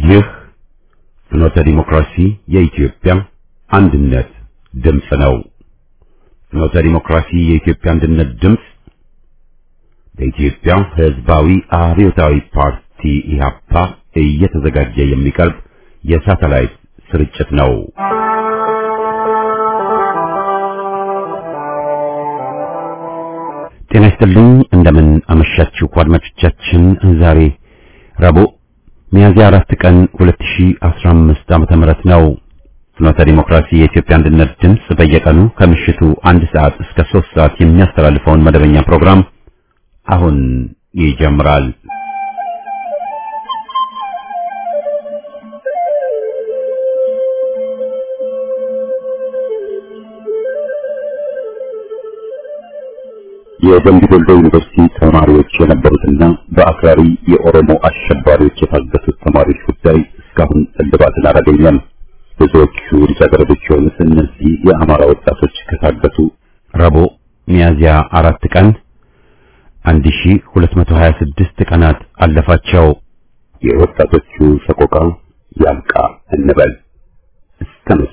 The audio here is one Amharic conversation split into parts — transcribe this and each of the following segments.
ይህ ፍኖተ ዲሞክራሲ የኢትዮጵያ አንድነት ድምፅ ነው። ፍኖተ ዲሞክራሲ የኢትዮጵያ አንድነት ድምፅ በኢትዮጵያ ሕዝባዊ አብዮታዊ ፓርቲ ኢህአፓ እየተዘጋጀ የሚቀርብ የሳተላይት ስርጭት ነው። ጤና ይስጥልኝ። እንደምን አመሻችሁ አድማጮቻችን። ዛሬ ረቡዕ ሚያዝያ አራት ቀን 2015 ዓመተ ምህረት ነው። ፍኖተ ዲሞክራሲ የኢትዮጵያ አንድነት ድምፅ በየቀኑ ከምሽቱ አንድ ሰዓት እስከ ሶስት ሰዓት የሚያስተላልፈውን መደበኛ ፕሮግራም አሁን ይጀምራል። የደምቢ ዶሎ ዩኒቨርሲቲ ተማሪዎች የነበሩትና በአክራሪ የኦሮሞ አሸባሪዎች የታገቱት ተማሪዎች ጉዳይ እስካሁን እልባትን አላገኘም። ብዙዎቹ ልጃገረዶች የሆኑት እነዚህ የአማራ ወጣቶች ከታገቱ ረቡዕ ሚያዝያ አራት ቀን 1226 ቀናት አለፋቸው። የወጣቶቹ ሰቆቃ ያብቃ እንበል እስከ መቼ?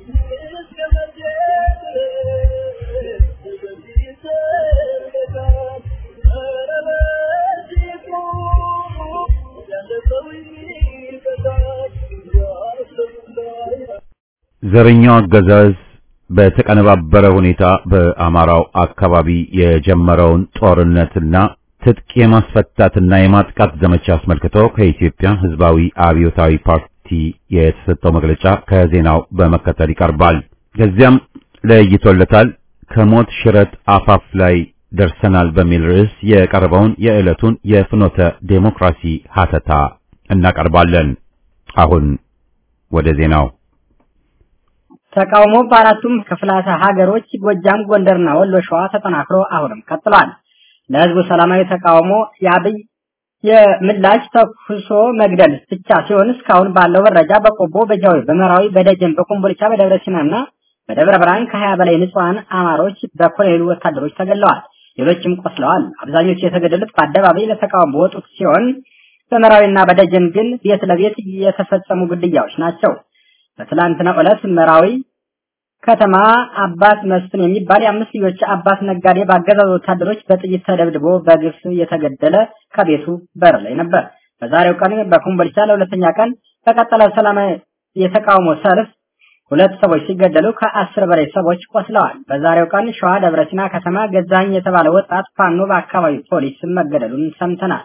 ዘረኛው አገዛዝ በተቀነባበረ ሁኔታ በአማራው አካባቢ የጀመረውን ጦርነትና ትጥቅ የማስፈታትና የማጥቃት ዘመቻ አስመልክቶ ከኢትዮጵያ ሕዝባዊ አብዮታዊ ፓርቲ የተሰጠው መግለጫ ከዜናው በመከተል ይቀርባል። ከዚያም ለይቶለታል ከሞት ሽረት አፋፍ ላይ ደርሰናል በሚል ርዕስ የቀረበውን የዕለቱን የፍኖተ ዴሞክራሲ ሀተታ እናቀርባለን። አሁን ወደ ዜናው ተቃውሞ በአራቱም ክፍላተ ሀገሮች ጎጃም፣ ጎንደርና ወሎ ሸዋ ተጠናክሮ አሁንም ቀጥሏል። ለህዝቡ ሰላማዊ ተቃውሞ የአብይ የምላሽ ተኩሶ መግደል ብቻ ሲሆን እስካሁን ባለው መረጃ በቆቦ፣ በጃዊ፣ በመራዊ፣ በደጀን፣ በኮምቦልቻ፣ በደብረ ሲናና በደብረ ብርሃን ከሀያ በላይ ንጹሐን አማሮች በኮሎኔሉ ወታደሮች ተገድለዋል። ሌሎችም ቆስለዋል። አብዛኞቹ የተገደሉት በአደባባይ ለተቃውሞ በወጡት ሲሆን በመራዊና በደጀን ግን ቤት ለቤት የተፈጸሙ ግድያዎች ናቸው። በትላንትና ዕለት መራዊ ከተማ አባት መስፍን የሚባል የአምስት ልጆች አባት ነጋዴ በአገዛዙ ወታደሮች በጥይት ተደብድቦ በግፍ የተገደለ ከቤቱ በር ላይ ነበር። በዛሬው ቀን በኮምቦልቻ ለሁለተኛ ቀን በቀጠለ ሰላማዊ የተቃውሞ ሰልፍ ሁለት ሰዎች ሲገደሉ ከአስር በላይ ሰዎች ቆስለዋል። በዛሬው ቀን ሸዋ ደብረ ሲና ከተማ ገዛኝ የተባለ ወጣት ፋኖ በአካባቢው ፖሊስ መገደሉን ሰምተናል።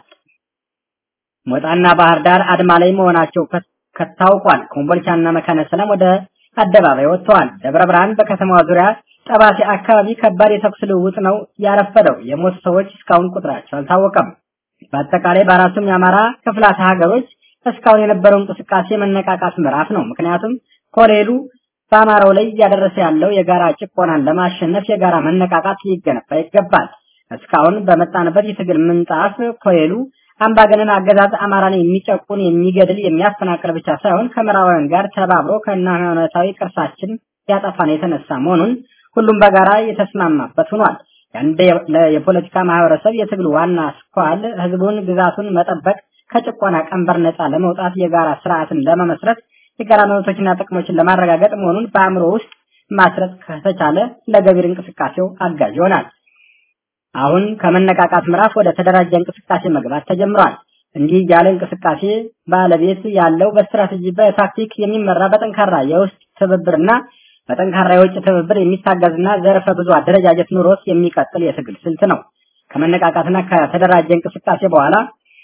ሞጣና ባህር ዳር አድማ ላይ መሆናቸው ከታውቋል። ኮምቦልቻና መካነ ሰላም ወደ አደባባይ ወጥተዋል። ደብረ ብርሃን በከተማዋ ዙሪያ ጠባሴ አካባቢ ከባድ የተኩስ ልውውጥ ነው ያረፈደው። የሞቱ ሰዎች እስካሁን ቁጥራቸው አልታወቀም። በአጠቃላይ በአራቱም የአማራ ክፍላተ ሀገሮች እስካሁን የነበረው እንቅስቃሴ መነቃቃት ምዕራፍ ነው። ምክንያቱም ኮሌሉ በአማራው ላይ እያደረሰ ያለው የጋራ ጭቆናን ለማሸነፍ የጋራ መነቃቃት ሊገነባ ይገባል። እስካሁን በመጣንበት የትግል ምንጣፍ ኮሌሉ አምባገነን አገዛዝ አማራን የሚጨቁን የሚገድል የሚያፈናቅል ብቻ ሳይሆን ከምዕራባውያን ጋር ተባብሮ ከሃይማኖታዊ ቅርሳችን ያጠፋን የተነሳ መሆኑን ሁሉም በጋራ የተስማማበት ሆኗል። የአንድ የፖለቲካ ማህበረሰብ የትግሉ ዋና ስኳል ህዝቡን ግዛቱን መጠበቅ ከጭቆና ቀንበር ነፃ ለመውጣት የጋራ ስርዓትን ለመመስረት የጋራ መብቶችና ጥቅሞችን ለማረጋገጥ መሆኑን በአእምሮ ውስጥ ማስረጽ ከተቻለ ለገቢር እንቅስቃሴው አጋዥ ይሆናል። አሁን ከመነቃቃት ምዕራፍ ወደ ተደራጀ እንቅስቃሴ መግባት ተጀምሯል። እንዲህ ያለ እንቅስቃሴ ባለቤት ያለው በስትራቴጂ በታክቲክ የሚመራ በጠንካራ የውስጥ ትብብርና በጠንካራ የውጭ ትብብር የሚታገዝና ዘርፈ ብዙ አደረጃጀት ኑሮት የሚቀጥል የትግል ስልት ነው። ከመነቃቃትና ከተደራጀ እንቅስቃሴ በኋላ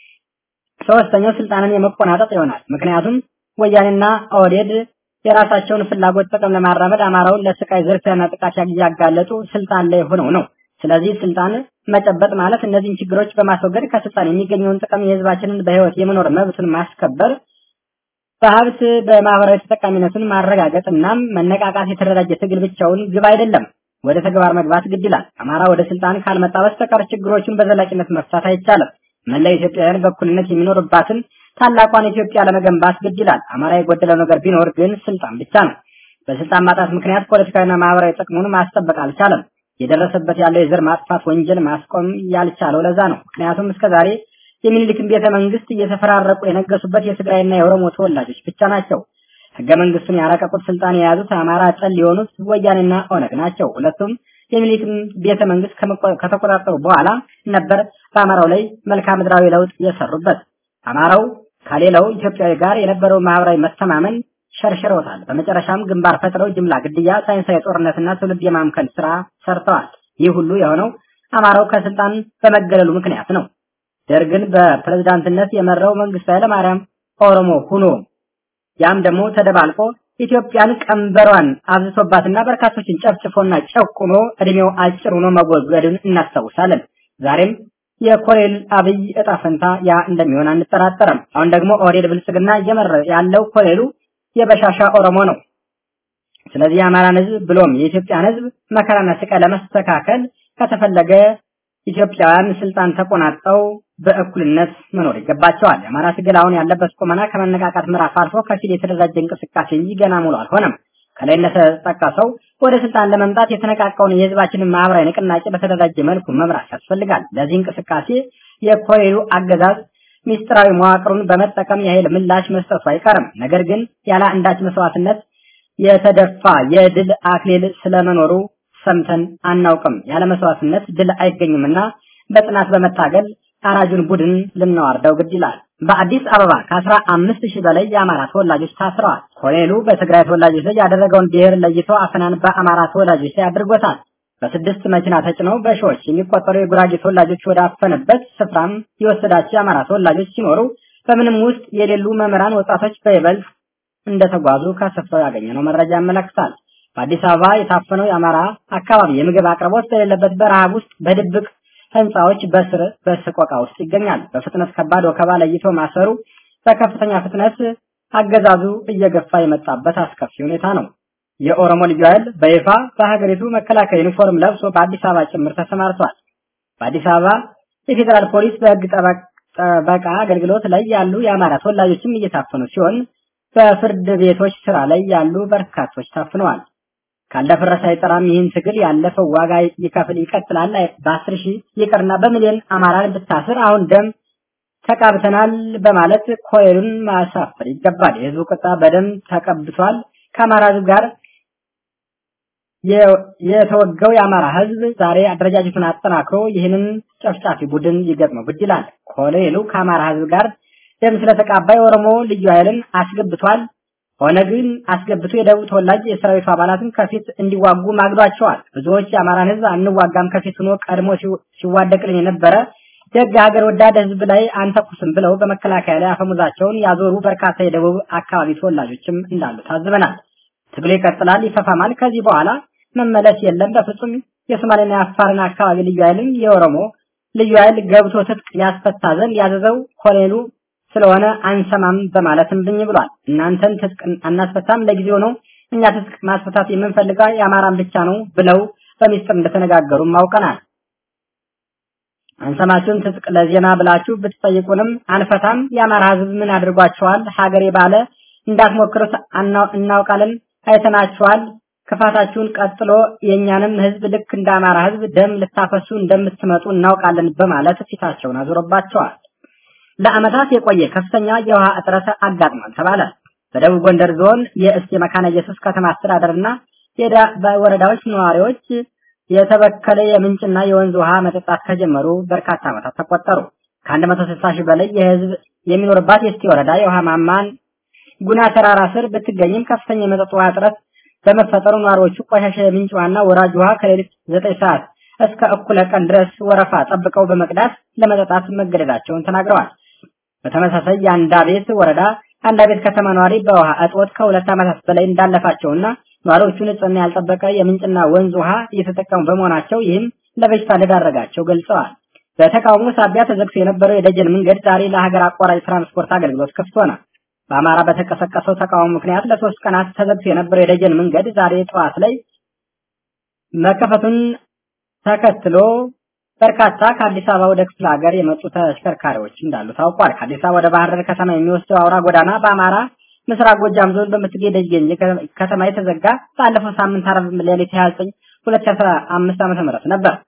ሶስተኛው ስልጣንን የመቆናጠጥ ይሆናል። ምክንያቱም ወያኔና ኦህዴድ የራሳቸውን ፍላጎት ጥቅም ለማራመድ አማራውን ለስቃይ ዝርፊያና ጥቃት እያጋለጡ ስልጣን ላይ ሆነው ነው። ስለዚህ ስልጣን መጨበጥ ማለት እነዚህን ችግሮች በማስወገድ ከስልጣን የሚገኘውን ጥቅም የህዝባችንን በህይወት የመኖር መብትን ማስከበር፣ በሀብት በማህበራዊ ተጠቃሚነትን ማረጋገጥ እናም መነቃቃት የተደራጀ ትግል ብቻውን ግብ አይደለም። ወደ ተግባር መግባት ግድ ይላል። አማራ ወደ ስልጣን ካልመጣ በስተቀር ችግሮቹን በዘላቂነት መፍታት አይቻልም። መላው ኢትዮጵያውያን በእኩልነት የሚኖርባትን ታላቋን ኢትዮጵያ ለመገንባት ግድ ይላል። አማራ የጎደለው ነገር ቢኖር ግን ስልጣን ብቻ ነው። በስልጣን ማጣት ምክንያት ፖለቲካዊና ማህበራዊ ጥቅሙን ማስጠበቅ አልቻለም። የደረሰበት ያለው የዘር ማጥፋት ወንጀል ማስቆም ያልቻለው ለዛ ነው። ምክንያቱም እስከዛሬ የሚኒልክን ቤተ መንግስት እየተፈራረቁ የነገሱበት የትግራይና የኦሮሞ ተወላጆች ብቻ ናቸው። ህገ መንግስቱን ያረቀቁት ስልጣን የያዙት አማራ ጠል የሆኑት ወያኔና ኦነግ ናቸው። ሁለቱም የሚኒልክን ቤተ መንግስት ከተቆጣጠሩ በኋላ ነበር በአማራው ላይ መልክዓ ምድራዊ ለውጥ የሰሩበት። አማራው ከሌላው ኢትዮጵያዊ ጋር የነበረው ማህበራዊ መተማመን ሸርሽረውታል። በመጨረሻም ግንባር ፈጥረው ጅምላ ግድያ፣ ሳይንሳዊ ጦርነትና ትውልድ የማምከን ስራ ሰርተዋል። ይህ ሁሉ የሆነው አማራው ከስልጣን በመገለሉ ምክንያት ነው። ደርግን በፕሬዝዳንትነት የመራው መንግስቱ ኃይለማርያም ኦሮሞ ሁኖ ያም ደግሞ ተደባልቆ ኢትዮጵያን ቀንበሯን አብዝቶባትና በርካቶችን ጨፍጭፎና ጨቁኖ እድሜው አጭር ሆኖ መወገዱን እናስታውሳለን። ዛሬም የኮሎኔል አብይ እጣ ፈንታ ያ እንደሚሆን አንጠራጠርም። አሁን ደግሞ ኦህዴድ ብልጽግና እየመራ ያለው ኮሎኔሉ የበሻሻ ኦሮሞ ነው። ስለዚህ የአማራን ህዝብ ብሎም የኢትዮጵያን ህዝብ መከራና ስቃይ ለመስተካከል ከተፈለገ ኢትዮጵያውያን ስልጣን ተቆናጠው በእኩልነት መኖር ይገባቸዋል። የአማራ ትግል አሁን ያለበት ቁመና ከመነቃቃት ምዕራፍ አልፎ ከፊል የተደራጀ እንቅስቃሴ እንጂ ገና ሙሉ አልሆነም። ከላይ እንደተጠቀሰው ወደ ስልጣን ለመምጣት የተነቃቃውን የህዝባችንን ማህበራዊ ንቅናቄ በተደራጀ መልኩ መምራት ያስፈልጋል። ለዚህ እንቅስቃሴ የኮሎኔሉ አገዛዝ ሚስጥራዊ መዋቅሩን በመጠቀም የኃይል ምላሽ መስጠቱ አይቀርም። ነገር ግን ያለ አንዳች መስዋዕትነት የተደፋ የድል አክሊል ስለመኖሩ ሰምተን አናውቅም። ያለ መስዋዕትነት ድል አይገኝምና በጽናት በመታገል አራጁን ቡድን ልናዋርደው ግድ ይላል። በአዲስ አበባ ከአስራ አምስት ሺህ በላይ የአማራ ተወላጆች ታስረዋል። ኮሎኔሉ በትግራይ ተወላጆች ላይ ያደረገውን ብሔር ለይቶ አፈናን በአማራ ተወላጆች ላይ አድርጎታል። በስድስት መኪና ተጭነው በሺዎች የሚቆጠሩ የጉራጌ ተወላጆች ወደ አፈነበት ስፍራም የወሰዳቸው የአማራ ተወላጆች ሲኖሩ በምንም ውስጥ የሌሉ መምህራን፣ ወጣቶች በይበልጥ እንደተጓዙ ከስፍራው ያገኘነው መረጃ ያመለክታል። በአዲስ አበባ የታፈነው የአማራ አካባቢ የምግብ አቅርቦት በሌለበት በረሃብ ውስጥ በድብቅ ህንፃዎች በስር በስቆቃ ውስጥ ይገኛል። በፍጥነት ከባድ ወከባ ለይቶ ማሰሩ በከፍተኛ ፍጥነት አገዛዙ እየገፋ የመጣበት አስከፊ ሁኔታ ነው። የኦሮሞ ልዩ ኃይል በይፋ በሀገሪቱ መከላከያ ዩኒፎርም ለብሶ በአዲስ አበባ ጭምር ተሰማርቷል። በአዲስ አበባ የፌዴራል ፖሊስ በህግ ጠበቃ አገልግሎት ላይ ያሉ የአማራ ተወላጆችም እየታፈኑ ሲሆን በፍርድ ቤቶች ስራ ላይ ያሉ በርካቶች ታፍነዋል። ካለፈረሰ አይጠራም። ይህን ትግል ያለፈው ዋጋ ይከፍል ይቀጥላል። በአስር ሺህ ይቅርና በሚሊዮን አማራን ብታስር አሁን ደም ተቃብተናል በማለት ኮሎኔሉን ማሳፈር ይገባል። የህዝቡ ቁጣ በደም ተቀብቷል። ከአማራ ህዝብ ጋር የተወገው የአማራ ህዝብ ዛሬ አደረጃጀቱን አጠናክሮ ይህንን ጨፍጫፊ ቡድን ይገጥመው ግድ ይላል። ኮሎኔሉ ከአማራ ህዝብ ጋር ደም ስለተቃባ የኦሮሞ ልዩ ኃይልን አስገብቷል። ኦነግን አስገብቶ የደቡብ ተወላጅ የሰራዊቱ አባላትን ከፊት እንዲዋጉ ማግዷቸዋል። ብዙዎች የአማራን ህዝብ አንዋጋም ከፊት ሆኖ ቀድሞ ሲዋደቅልን የነበረ ደግ ሀገር ወዳድ ህዝብ ላይ አንተኩስም ብለው በመከላከያ ላይ አፈሙዛቸውን ያዞሩ በርካታ የደቡብ አካባቢ ተወላጆችም እንዳሉ ታዝበናል። ትግሉ ይቀጥላል፣ ይፈፋማል። ከዚህ በኋላ መመለስ የለም በፍጹም። የሶማሌና የአፋርን አካባቢ ልዩ ኃይልም የኦሮሞ ልዩ ኃይል ገብቶ ትጥቅ ያስፈታ ዘንድ ያዘዘው ኮሎኔሉ ስለሆነ አንሰማም በማለትም ብኝ ብሏል። እናንተን ትጥቅ አናስፈታም ለጊዜው ነው፣ እኛ ትጥቅ ማስፈታት የምንፈልገው የአማራን ብቻ ነው ብለው በሚስጥር እንደተነጋገሩም አውቀናል። አንሰማችሁም፣ ትጥቅ ለዜና ብላችሁ ብትጠይቁንም አንፈታም። የአማራ ህዝብ ምን አድርጓቸዋል? ሀገሬ ባለ እንዳትሞክሩት እናውቃለን፣ አይተናችኋል። ክፋታችሁን ቀጥሎ የእኛንም ህዝብ ልክ እንደ አማራ ህዝብ ደም ልታፈሱ እንደምትመጡ እናውቃለን በማለት ፊታቸውን አዞረባቸዋል። ለዓመታት የቆየ ከፍተኛ የውሃ እጥረት አጋጥሟል ተባለ። በደቡብ ጎንደር ዞን የእስቴ መካነ ኢየሱስ ከተማ አስተዳደርና የዳ ወረዳዎች ነዋሪዎች የተበከለ የምንጭና የወንዝ ውሃ መጠጣት ከጀመሩ በርካታ ዓመታት ተቆጠሩ። ከ160 ሺህ በላይ የህዝብ የሚኖርባት የእስቴ ወረዳ የውሃ ማማን ጉና ተራራ ስር ብትገኝም ከፍተኛ የመጠጥ ውሃ እጥረት በመፈጠሩ ነዋሪዎቹ ቆሻሻ የምንጭ ውሃና ወራጅ ውሃ ከሌሊት 9 ሰዓት እስከ እኩለ ቀን ድረስ ወረፋ ጠብቀው በመቅዳት ለመጠጣት መገደዳቸውን ተናግረዋል። በተመሳሳይ የአንዳ ቤት ወረዳ አንዳ ቤት ከተማ ነዋሪ በውሃ እጦት ከሁለት ዓመታት በላይ እንዳለፋቸውና ነዋሪዎቹ ንጽህና ያልጠበቀ የምንጭና ወንዝ ውሃ እየተጠቀሙ በመሆናቸው ይህም ለበሽታ እንደዳረጋቸው ገልጸዋል። በተቃውሞ ሳቢያ ተዘግቶ የነበረው የደጀን መንገድ ዛሬ ለሀገር አቋራጭ ትራንስፖርት አገልግሎት ክፍት ሆነ። በአማራ በተቀሰቀሰው ተቃውሞ ምክንያት ለሶስት ቀናት ተዘግቶ የነበረው የደጀን መንገድ ዛሬ ጠዋት ላይ መከፈቱን ተከትሎ በርካታ ከአዲስ አበባ ወደ ክፍለ ሀገር የመጡ ተሽከርካሪዎች እንዳሉ ታውቋል። ከአዲስ አበባ ወደ ባህር ዳር ከተማ የሚወስደው አውራ ጎዳና በአማራ ምስራቅ ጎጃም ዞን በምትገኝ ደጀን ከተማ የተዘጋ ባለፈው ሳምንት ዓርብ ሌሊት 29 2015 ዓ.ም ነበር።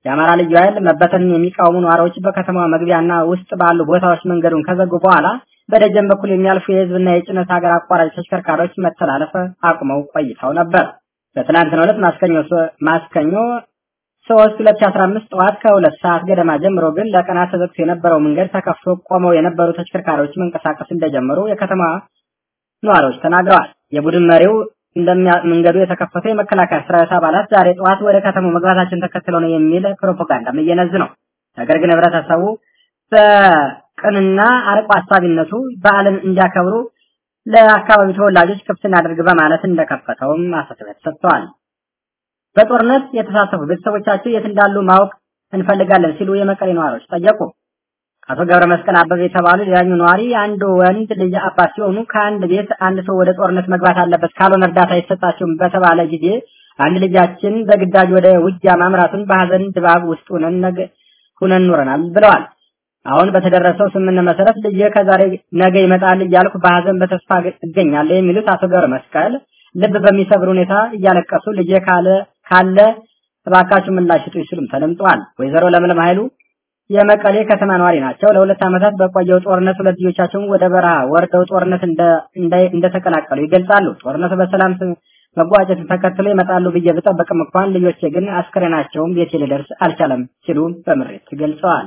የአማራ ልዩ ኃይል መበተንን የሚቃወሙ ነዋሪዎች በከተማዋ መግቢያና ውስጥ ባሉ ቦታዎች መንገዱን ከዘጉ በኋላ በደጀን በኩል የሚያልፉ የህዝብና የጭነት ሀገር አቋራጭ ተሽከርካሪዎች መተላለፍ አቁመው ቆይተው ነበር። በትናንትናው ዕለት ማስከኞ ማስከኞ ሶስት ሁለት ሺህ አስራ አምስት ጠዋት ከሁለት ሰዓት ገደማ ጀምሮ ግን ለቀናት ተዘግቶ የነበረው መንገድ ተከፍቶ ቆመው የነበሩ ተሽከርካሪዎች መንቀሳቀስ እንደጀመሩ የከተማ ነዋሪዎች ተናግረዋል። የቡድን መሪው መንገዱ የተከፈተው የመከላከያ ሰራዊት አባላት ዛሬ ጠዋት ወደ ከተማው መግባታችን ተከትሎ ነው የሚል ፕሮፓጋንዳም እየነዝ ነው። ነገር ግን ህብረተሰቡ በቅንና አርቆ አሳቢነቱ በዓልን እንዲያከብሩ ለአካባቢው ተወላጆች ክፍት እናድርግ በማለት እንደከፈተውም ማሳሰቢያ ተሰጥተዋል። በጦርነት የተሳተፉ ቤተሰቦቻቸው የት እንዳሉ ማወቅ እንፈልጋለን ሲሉ የመቀሌ ነዋሪዎች ጠየቁ። አቶ ገብረ መስቀል አበበ የተባሉ ሌላኛው ነዋሪ አንድ ወንድ ልጅ አባት ሲሆኑ ከአንድ ቤት አንድ ሰው ወደ ጦርነት መግባት አለበት ካልሆነ እርዳታ አይሰጣቸውም በተባለ ጊዜ አንድ ልጃችን በግዳጅ ወደ ውጊያ ማምራቱን በሀዘን ድባብ ውስጥ ሆነን ሁነን ኖረናል ብለዋል። አሁን በተደረሰው ስምምነት መሰረት ልጄ ከዛሬ ነገ ይመጣል እያልኩ በሀዘን በተስፋ እገኛለሁ የሚሉት አቶ ገብረ መስቀል ልብ በሚሰብር ሁኔታ እያለቀሱ ልጄ ካለ ካለ እባካችሁ ምላሽ ስጡ ሲሉም ተደምጠዋል። ወይዘሮ ለምለም ኃይሉ የመቀሌ ከተማ ነዋሪ ናቸው። ለሁለት ዓመታት በቆየው ጦርነት ሁለት ልጆቻቸውን ወደ በረሃ ወርደው ጦርነት እንደተቀላቀሉ ይገልጻሉ። ጦርነቱ በሰላም መጓጨትን ተከትሎ ይመጣሉ ብዬ ብጠብቅም እንኳን ልጆቼ ግን አስክሬናቸውም ቤቴ ሊደርስ አልቻለም ሲሉ በምሬት ገልጸዋል።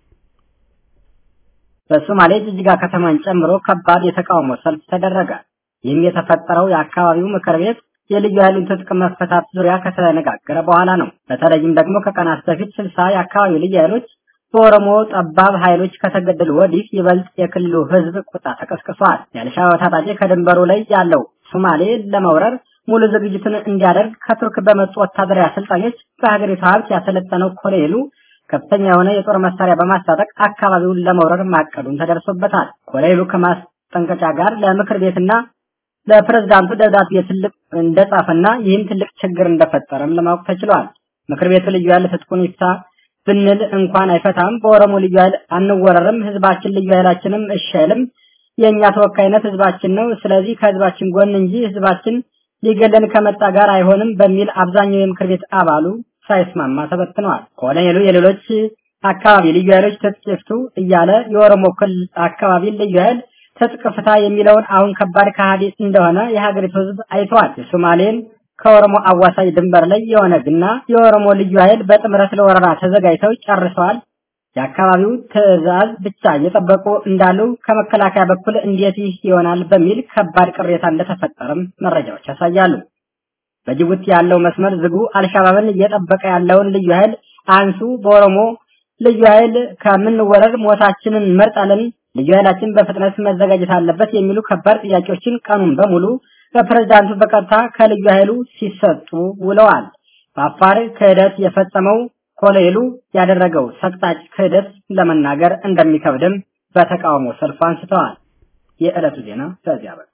በሶማሌ ጅጅጋ ከተማን ጨምሮ ከባድ የተቃውሞ ሰልፍ ተደረገ። ይህም የተፈጠረው የአካባቢው ምክር ቤት የልዩ ኃይሉን ትጥቅ መፈታት ዙሪያ ከተነጋገረ በኋላ ነው። በተለይም ደግሞ ከቀናት በፊት ስልሳ የአካባቢው ልዩ ኃይሎች በኦሮሞ ጠባብ ኃይሎች ከተገደሉ ወዲህ ይበልጥ የክልሉ ሕዝብ ቁጣ ተቀስቅሷል። የአልሻባብ ታጣቂ ከድንበሩ ላይ ያለው ሶማሌ ለመውረር ሙሉ ዝግጅቱን እንዲያደርግ ከቱርክ በመጡ ወታደራዊ አሰልጣኞች በሀገሪቱ ሀብት ያሰለጠነው ኮሎኔሉ ከፍተኛ የሆነ የጦር መሳሪያ በማስታጠቅ አካባቢውን ለመውረር ማቀዱን ተደርሶበታል። ኮሎኔሉ ከማስጠንቀጫ ጋር ለምክር ቤትና ለፕሬዝዳንቱ ደብዳቤ ትልቅ እንደጻፈና ይህም ትልቅ ችግር እንደፈጠረም ለማወቅ ተችሏል። ምክር ቤቱ ልዩ ኃይል ትጥቁን ይፍታ ብንል እንኳን አይፈታም። በኦሮሞ ልዩ ኃይል አንወረርም፣ ህዝባችን ልዩ ኃይላችንም እሺ አይልም። የእኛ ተወካይነት ህዝባችን ነው። ስለዚህ ከህዝባችን ጎን እንጂ ህዝባችን ሊገለን ከመጣ ጋር አይሆንም በሚል አብዛኛው የምክር ቤት አባሉ ሳይስማማ ተበትነዋል። ኮሎኔሉ የሌሎች አካባቢ ልዩ ኃይሎች ትጥቅ ይፍቱ እያለ የኦሮሞ ክልል አካባቢ ልዩ ኃይል ትጥቅ ፍታ የሚለውን አሁን ከባድ ከሃዲ እንደሆነ የሀገሪቱ ህዝብ አይተዋል። የሶማሌን ከኦሮሞ አዋሳኝ ድንበር ላይ የኦነግና የኦሮሞ ልዩ ኃይል በጥምረት ለወረራ ተዘጋጅተው ጨርሰዋል። የአካባቢው ትዕዛዝ ብቻ እየጠበቁ እንዳሉ ከመከላከያ በኩል እንዴት ይህ ይሆናል በሚል ከባድ ቅሬታ እንደተፈጠረም መረጃዎች ያሳያሉ። በጅቡቲ ያለው መስመር ዝጉ፣ አልሻባብን እየጠበቀ ያለውን ልዩ ኃይል አንሱ፣ በኦሮሞ ልዩ ኃይል ከምንወረር ሞታችንን እንመርጣለን፣ ልዩ ኃይላችን በፍጥነት መዘጋጀት አለበት የሚሉ ከባድ ጥያቄዎችን ቀኑን በሙሉ በፕሬዝዳንቱ በቀጥታ ከልዩ ኃይሉ ሲሰጡ ውለዋል። በአፋር ክህደት የፈጸመው ኮሎኔሉ ያደረገው ሰቅጣጭ ክህደት ለመናገር እንደሚከብድም በተቃውሞ ሰልፉ አንስተዋል። የዕለቱ ዜና በዚያ በ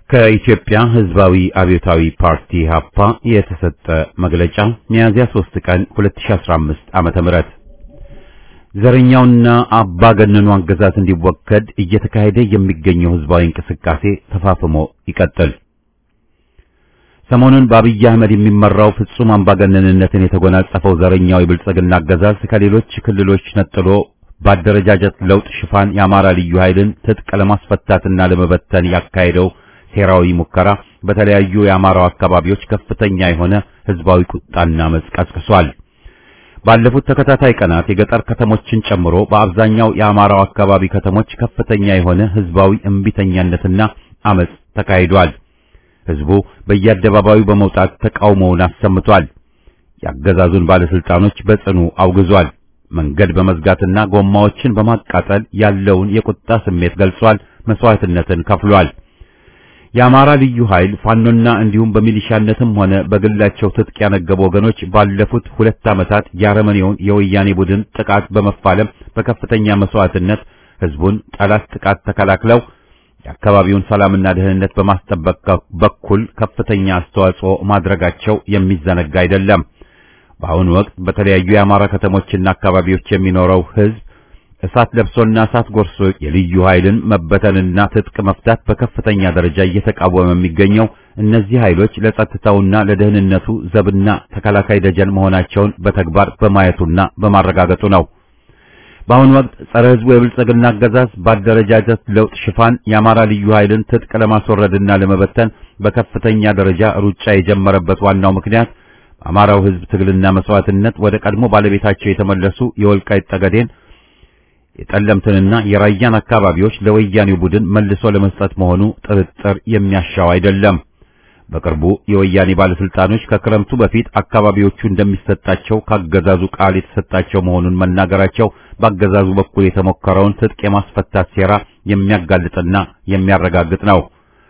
ከኢትዮጵያ ሕዝባዊ አብዮታዊ ፓርቲ ሀፓ የተሰጠ መግለጫ ሚያዝያ 3 ቀን 2015 ዓመተ ምህረት ዘረኛውና አምባገነኑ አገዛዝ እንዲወገድ እየተካሄደ የሚገኘው ሕዝባዊ እንቅስቃሴ ተፋፍሞ ይቀጥል። ሰሞኑን በአብይ አህመድ የሚመራው ፍጹም አምባገነንነትን የተጎናጸፈው ዘረኛው የብልጽግና አገዛዝ ከሌሎች ክልሎች ነጥሎ በአደረጃጀት ለውጥ ሽፋን የአማራ ልዩ ኃይልን ትጥቅ ለማስፈታትና ለመበተን ያካሄደው ሴራዊ ሙከራ በተለያዩ የአማራው አካባቢዎች ከፍተኛ የሆነ ህዝባዊ ቁጣና አመጽ ቀስቅሷል። ባለፉት ተከታታይ ቀናት የገጠር ከተሞችን ጨምሮ በአብዛኛው የአማራው አካባቢ ከተሞች ከፍተኛ የሆነ ህዝባዊ እምቢተኛነትና አመጽ ተካሂዷል። ህዝቡ በየአደባባዩ በመውጣት ተቃውሞውን አሰምቷል። የአገዛዙን ባለስልጣኖች በጽኑ አውግዟል። መንገድ በመዝጋትና ጎማዎችን በማቃጠል ያለውን የቁጣ ስሜት ገልጿል። መስዋዕትነትን ከፍሏል። የአማራ ልዩ ኃይል ፋኖና እንዲሁም በሚሊሻነትም ሆነ በግላቸው ትጥቅ ያነገቡ ወገኖች ባለፉት ሁለት ዓመታት የአረመኔውን የወያኔ ቡድን ጥቃት በመፋለም በከፍተኛ መስዋዕትነት ህዝቡን ጠላት ጥቃት ተከላክለው የአካባቢውን ሰላምና ደህንነት በማስጠበቅ በኩል ከፍተኛ አስተዋጽኦ ማድረጋቸው የሚዘነጋ አይደለም። በአሁኑ ወቅት በተለያዩ የአማራ ከተሞችና አካባቢዎች የሚኖረው ህዝብ እሳት ለብሶና እሳት ጎርሶ የልዩ ኃይልን መበተንና ትጥቅ መፍታት በከፍተኛ ደረጃ እየተቃወመ የሚገኘው እነዚህ ኃይሎች ለጸጥታውና ለደህንነቱ ዘብና ተከላካይ ደጀን መሆናቸውን በተግባር በማየቱና በማረጋገጡ ነው። በአሁኑ ወቅት ጸረ ህዝቡ የብልጽግና አገዛዝ በአደረጃጀት ለውጥ ሽፋን የአማራ ልዩ ኃይልን ትጥቅ ለማስወረድና ለመበተን በከፍተኛ ደረጃ ሩጫ የጀመረበት ዋናው ምክንያት በአማራው ህዝብ ትግልና መስዋዕትነት ወደ ቀድሞ ባለቤታቸው የተመለሱ የወልቃይት ጠገዴን የጠለምትንና የራያን አካባቢዎች ለወያኔው ቡድን መልሶ ለመስጠት መሆኑ ጥርጥር የሚያሻው አይደለም። በቅርቡ የወያኔ ባለስልጣኖች ከክረምቱ በፊት አካባቢዎቹ እንደሚሰጣቸው ካገዛዙ ቃል የተሰጣቸው መሆኑን መናገራቸው በአገዛዙ በኩል የተሞከረውን ትጥቅ የማስፈታት ሴራ የሚያጋልጥና የሚያረጋግጥ ነው።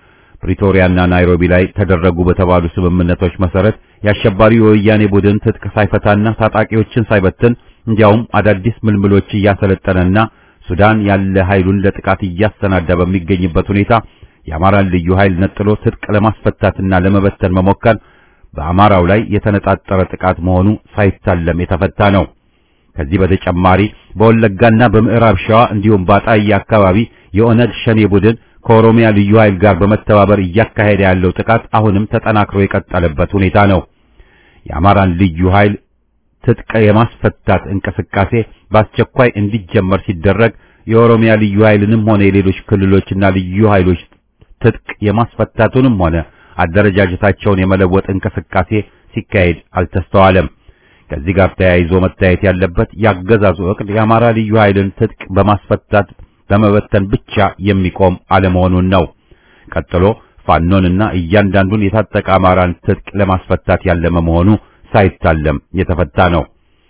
ፕሪቶሪያና ናይሮቢ ላይ ተደረጉ በተባሉ ስምምነቶች መሰረት የአሸባሪው የወያኔ ቡድን ትጥቅ ሳይፈታና ታጣቂዎችን ሳይበትን እንዲያውም አዳዲስ ምልምሎች እያሰለጠነና ሱዳን ያለ ኃይሉን ለጥቃት እያሰናዳ በሚገኝበት ሁኔታ የአማራን ልዩ ኃይል ነጥሎ ትጥቅ ለማስፈታትና ለመበተን መሞከር በአማራው ላይ የተነጣጠረ ጥቃት መሆኑ ሳይታለም የተፈታ ነው። ከዚህ በተጨማሪ በወለጋና በምዕራብ ሸዋ እንዲሁም በአጣዬ አካባቢ የኦነግ ሸኔ ቡድን ከኦሮሚያ ልዩ ኃይል ጋር በመተባበር እያካሄደ ያለው ጥቃት አሁንም ተጠናክሮ የቀጠለበት ሁኔታ ነው። የአማራን ልዩ ኃይል ትጥቅ የማስፈታት እንቅስቃሴ በአስቸኳይ እንዲጀመር ሲደረግ የኦሮሚያ ልዩ ኃይልንም ሆነ የሌሎች ክልሎችና ልዩ ኃይሎች ትጥቅ የማስፈታቱንም ሆነ አደረጃጀታቸውን የመለወጥ እንቅስቃሴ ሲካሄድ አልተስተዋለም። ከዚህ ጋር ተያይዞ መታየት ያለበት ያገዛዙ እቅድ የአማራ ልዩ ኃይልን ትጥቅ በማስፈታት በመበተን ብቻ የሚቆም አለመሆኑን ነው። ቀጥሎ ፋኖንና እያንዳንዱን የታጠቀ አማራን ትጥቅ ለማስፈታት ያለመ መሆኑ ሳይታለም የተፈታ ነው።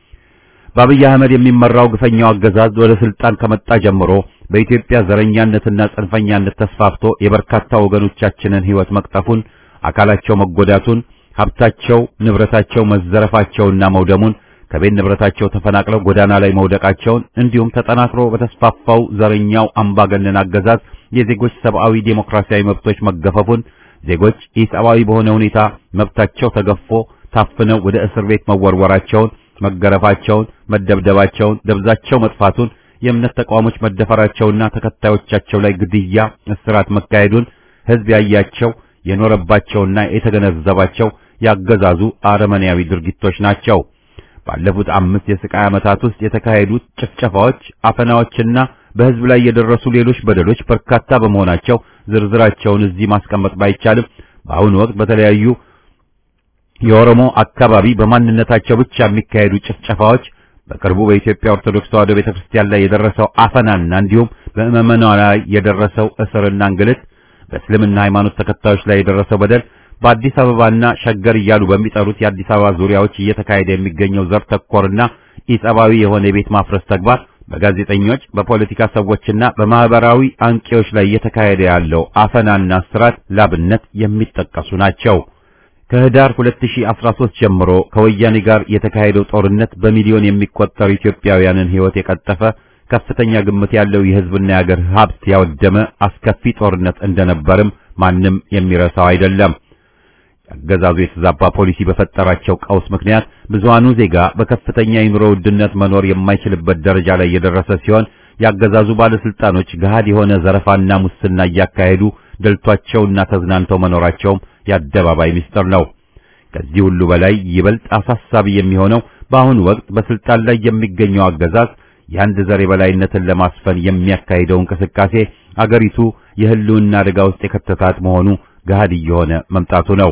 በአብይ አህመድ የሚመራው ግፈኛው አገዛዝ ወደ ስልጣን ከመጣ ጀምሮ በኢትዮጵያ ዘረኛነትና ጽንፈኛነት ተስፋፍቶ የበርካታ ወገኖቻችንን ሕይወት መቅጠፉን፣ አካላቸው መጎዳቱን፣ ሀብታቸው ንብረታቸው መዘረፋቸውና መውደሙን፣ ከቤት ንብረታቸው ተፈናቅለው ጎዳና ላይ መውደቃቸውን እንዲሁም ተጠናክሮ በተስፋፋው ዘረኛው አምባገነን አገዛዝ የዜጎች ሰብአዊ ዴሞክራሲያዊ መብቶች መገፈፉን፣ ዜጎች ኢሰብአዊ በሆነ ሁኔታ መብታቸው ተገፎ ታፍነው ወደ እስር ቤት መወርወራቸውን መገረፋቸውን፣ መደብደባቸውን፣ ደብዛቸው መጥፋቱን፣ የእምነት ተቋሞች መደፈራቸውና ተከታዮቻቸው ላይ ግድያ፣ እስራት መካሄዱን ሕዝብ ያያቸው የኖረባቸውና የተገነዘባቸው ያገዛዙ አረመኔያዊ ድርጊቶች ናቸው። ባለፉት አምስት የስቃይ ዓመታት ውስጥ የተካሄዱት ጭፍጨፋዎች፣ አፈናዎችና በሕዝብ ላይ የደረሱ ሌሎች በደሎች በርካታ በመሆናቸው ዝርዝራቸውን እዚህ ማስቀመጥ ባይቻልም በአሁኑ ወቅት በተለያዩ የኦሮሞ አካባቢ በማንነታቸው ብቻ የሚካሄዱ ጭፍጨፋዎች፣ በቅርቡ በኢትዮጵያ ኦርቶዶክስ ተዋሕዶ ቤተክርስቲያን ላይ የደረሰው አፈናና እንዲሁም በምዕመናን ላይ የደረሰው እስርና እንግልት፣ በእስልምና ሃይማኖት ተከታዮች ላይ የደረሰው በደል፣ በአዲስ አበባና ሸገር እያሉ በሚጠሩት የአዲስ አበባ ዙሪያዎች እየተካሄደ የሚገኘው ዘር ተኮርና ኢሰብአዊ የሆነ የቤት ማፍረስ ተግባር፣ በጋዜጠኞች በፖለቲካ ሰዎችና በማህበራዊ አንቂዎች ላይ እየተካሄደ ያለው አፈናና እስራት ላብነት የሚጠቀሱ ናቸው። ከህዳር 2013 ጀምሮ ከወያኔ ጋር የተካሄደው ጦርነት በሚሊዮን የሚቆጠሩ ኢትዮጵያውያንን ሕይወት የቀጠፈ ከፍተኛ ግምት ያለው የሕዝብና የአገር ሀብት ያወደመ አስከፊ ጦርነት እንደነበርም ማንም የሚረሳው አይደለም። አገዛዙ የተዛባ ፖሊሲ በፈጠራቸው ቀውስ ምክንያት ብዙሃኑ ዜጋ በከፍተኛ የኑሮ ውድነት መኖር የማይችልበት ደረጃ ላይ የደረሰ ሲሆን ያገዛዙ ባለስልጣኖች ገሃድ የሆነ ዘረፋና ሙስና እያካሄዱ ደልቷቸውና ተዝናንተው መኖራቸውም የአደባባይ ምስጢር ነው። ከዚህ ሁሉ በላይ ይበልጥ አሳሳቢ የሚሆነው በአሁኑ ወቅት በስልጣን ላይ የሚገኘው አገዛዝ የአንድ ዘር የበላይነትን ለማስፈን የሚያካሂደው እንቅስቃሴ አገሪቱ የህልውና አደጋ ውስጥ የከተታት መሆኑ ገሃድ እየሆነ መምጣቱ ነው።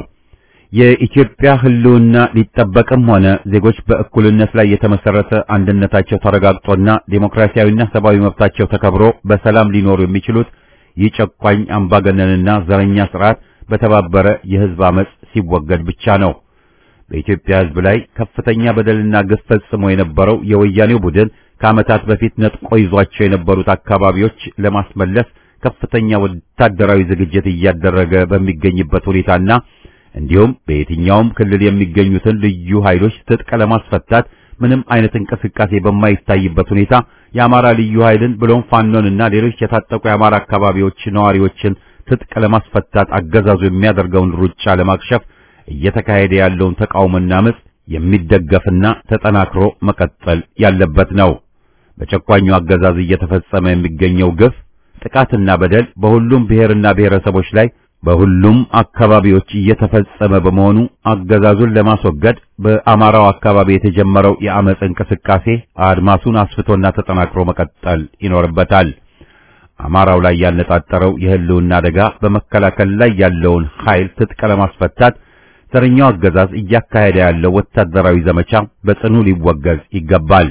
የኢትዮጵያ ህልውና ሊጠበቅም ሆነ ዜጎች በእኩልነት ላይ የተመሰረተ አንድነታቸው ተረጋግጦና ዴሞክራሲያዊና ሰብአዊ መብታቸው ተከብሮ በሰላም ሊኖሩ የሚችሉት ይህ ጨቋኝ አምባገነንና ዘረኛ ስርዓት በተባበረ የህዝብ አመጽ ሲወገድ ብቻ ነው። በኢትዮጵያ ህዝብ ላይ ከፍተኛ በደልና ግፍ ፈጽሞ የነበረው የወያኔው ቡድን ከዓመታት በፊት ነጥቆ ይዟቸው የነበሩት አካባቢዎች ለማስመለስ ከፍተኛ ወታደራዊ ዝግጅት እያደረገ በሚገኝበት ሁኔታና እንዲሁም በየትኛውም ክልል የሚገኙትን ልዩ ኃይሎች ትጥቅ ለማስፈታት ምንም አይነት እንቅስቃሴ በማይታይበት ሁኔታ የአማራ ልዩ ኃይልን ብሎም ፋኖንና ሌሎች የታጠቁ የአማራ አካባቢዎች ነዋሪዎችን ትጥቅ ለማስፈታት አገዛዙ የሚያደርገውን ሩጫ ለማክሸፍ እየተካሄደ ያለውን ተቃውሞና አመጽ የሚደገፍና ተጠናክሮ መቀጠል ያለበት ነው። በጨቋኙ አገዛዝ እየተፈጸመ የሚገኘው ግፍ፣ ጥቃትና በደል በሁሉም ብሔርና ብሔረሰቦች ላይ በሁሉም አካባቢዎች እየተፈጸመ በመሆኑ አገዛዙን ለማስወገድ በአማራው አካባቢ የተጀመረው የአመጽ እንቅስቃሴ አድማሱን አስፍቶና ተጠናክሮ መቀጠል ይኖርበታል። አማራው ላይ ያነጣጠረው የህልውና አደጋ በመከላከል ላይ ያለውን ኃይል ትጥቅ ለማስፈታት ዘረኛው አገዛዝ እያካሄደ ያለው ወታደራዊ ዘመቻ በጽኑ ሊወገዝ ይገባል።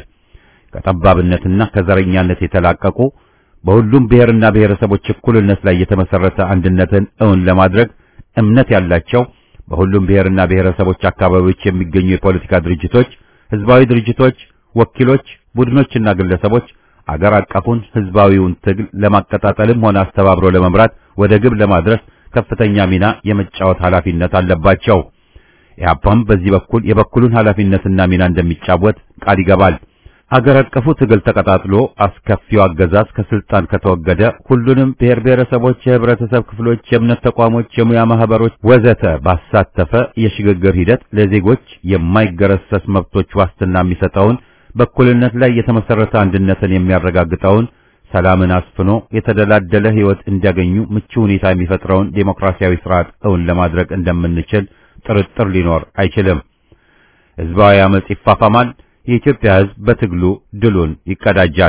ከጠባብነትና ከዘረኛነት የተላቀቁ በሁሉም ብሔርና ብሔረሰቦች እኩልነት ላይ የተመሰረተ አንድነትን እውን ለማድረግ እምነት ያላቸው በሁሉም ብሔርና ብሔረሰቦች አካባቢዎች የሚገኙ የፖለቲካ ድርጅቶች፣ ህዝባዊ ድርጅቶች፣ ወኪሎች፣ ቡድኖችና ግለሰቦች አገር አቀፉን ህዝባዊውን ትግል ለማቀጣጠልም ሆነ አስተባብሮ ለመምራት ወደ ግብ ለማድረስ ከፍተኛ ሚና የመጫወት ኃላፊነት አለባቸው። ኢህአፓም በዚህ በኩል የበኩሉን ኃላፊነትና ሚና እንደሚጫወት ቃል ይገባል። አገር አቀፉ ትግል ተቀጣጥሎ አስከፊው አገዛዝ ከስልጣን ከተወገደ ሁሉንም ብሔር ብሔረሰቦች፣ የህብረተሰብ ክፍሎች፣ የእምነት ተቋሞች፣ የሙያ ማህበሮች ወዘተ ባሳተፈ የሽግግር ሂደት ለዜጎች የማይገረሰስ መብቶች ዋስትና የሚሰጠውን በእኩልነት ላይ የተመሰረተ አንድነትን የሚያረጋግጠውን ሰላምን አስፍኖ የተደላደለ ህይወት እንዲያገኙ ምቹ ሁኔታ የሚፈጥረውን ዴሞክራሲያዊ ስርዓት እውን ለማድረግ እንደምንችል ጥርጥር ሊኖር አይችልም። ህዝባዊ አመጽ ይፋፋማል። የኢትዮጵያ ህዝብ በትግሉ ድሉን ይቀዳጃል።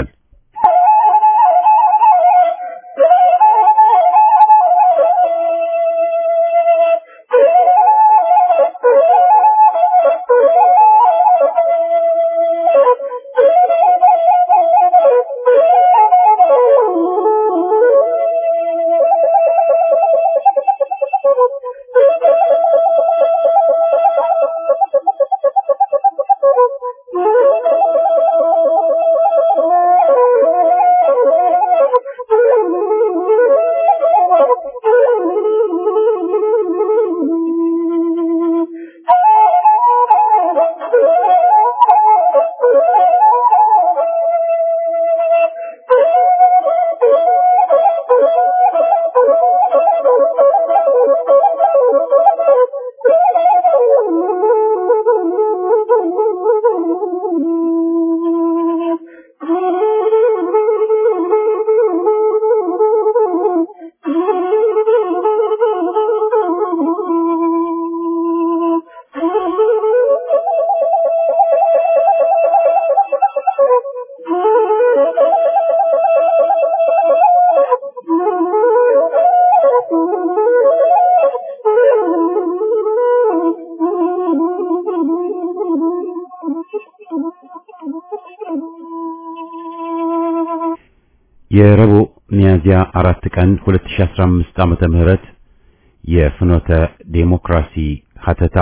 የረቡዕ ሚያዝያ አራት ቀን 2015 ዓመተ ምህረት የፍኖተ ዴሞክራሲ ሀተታ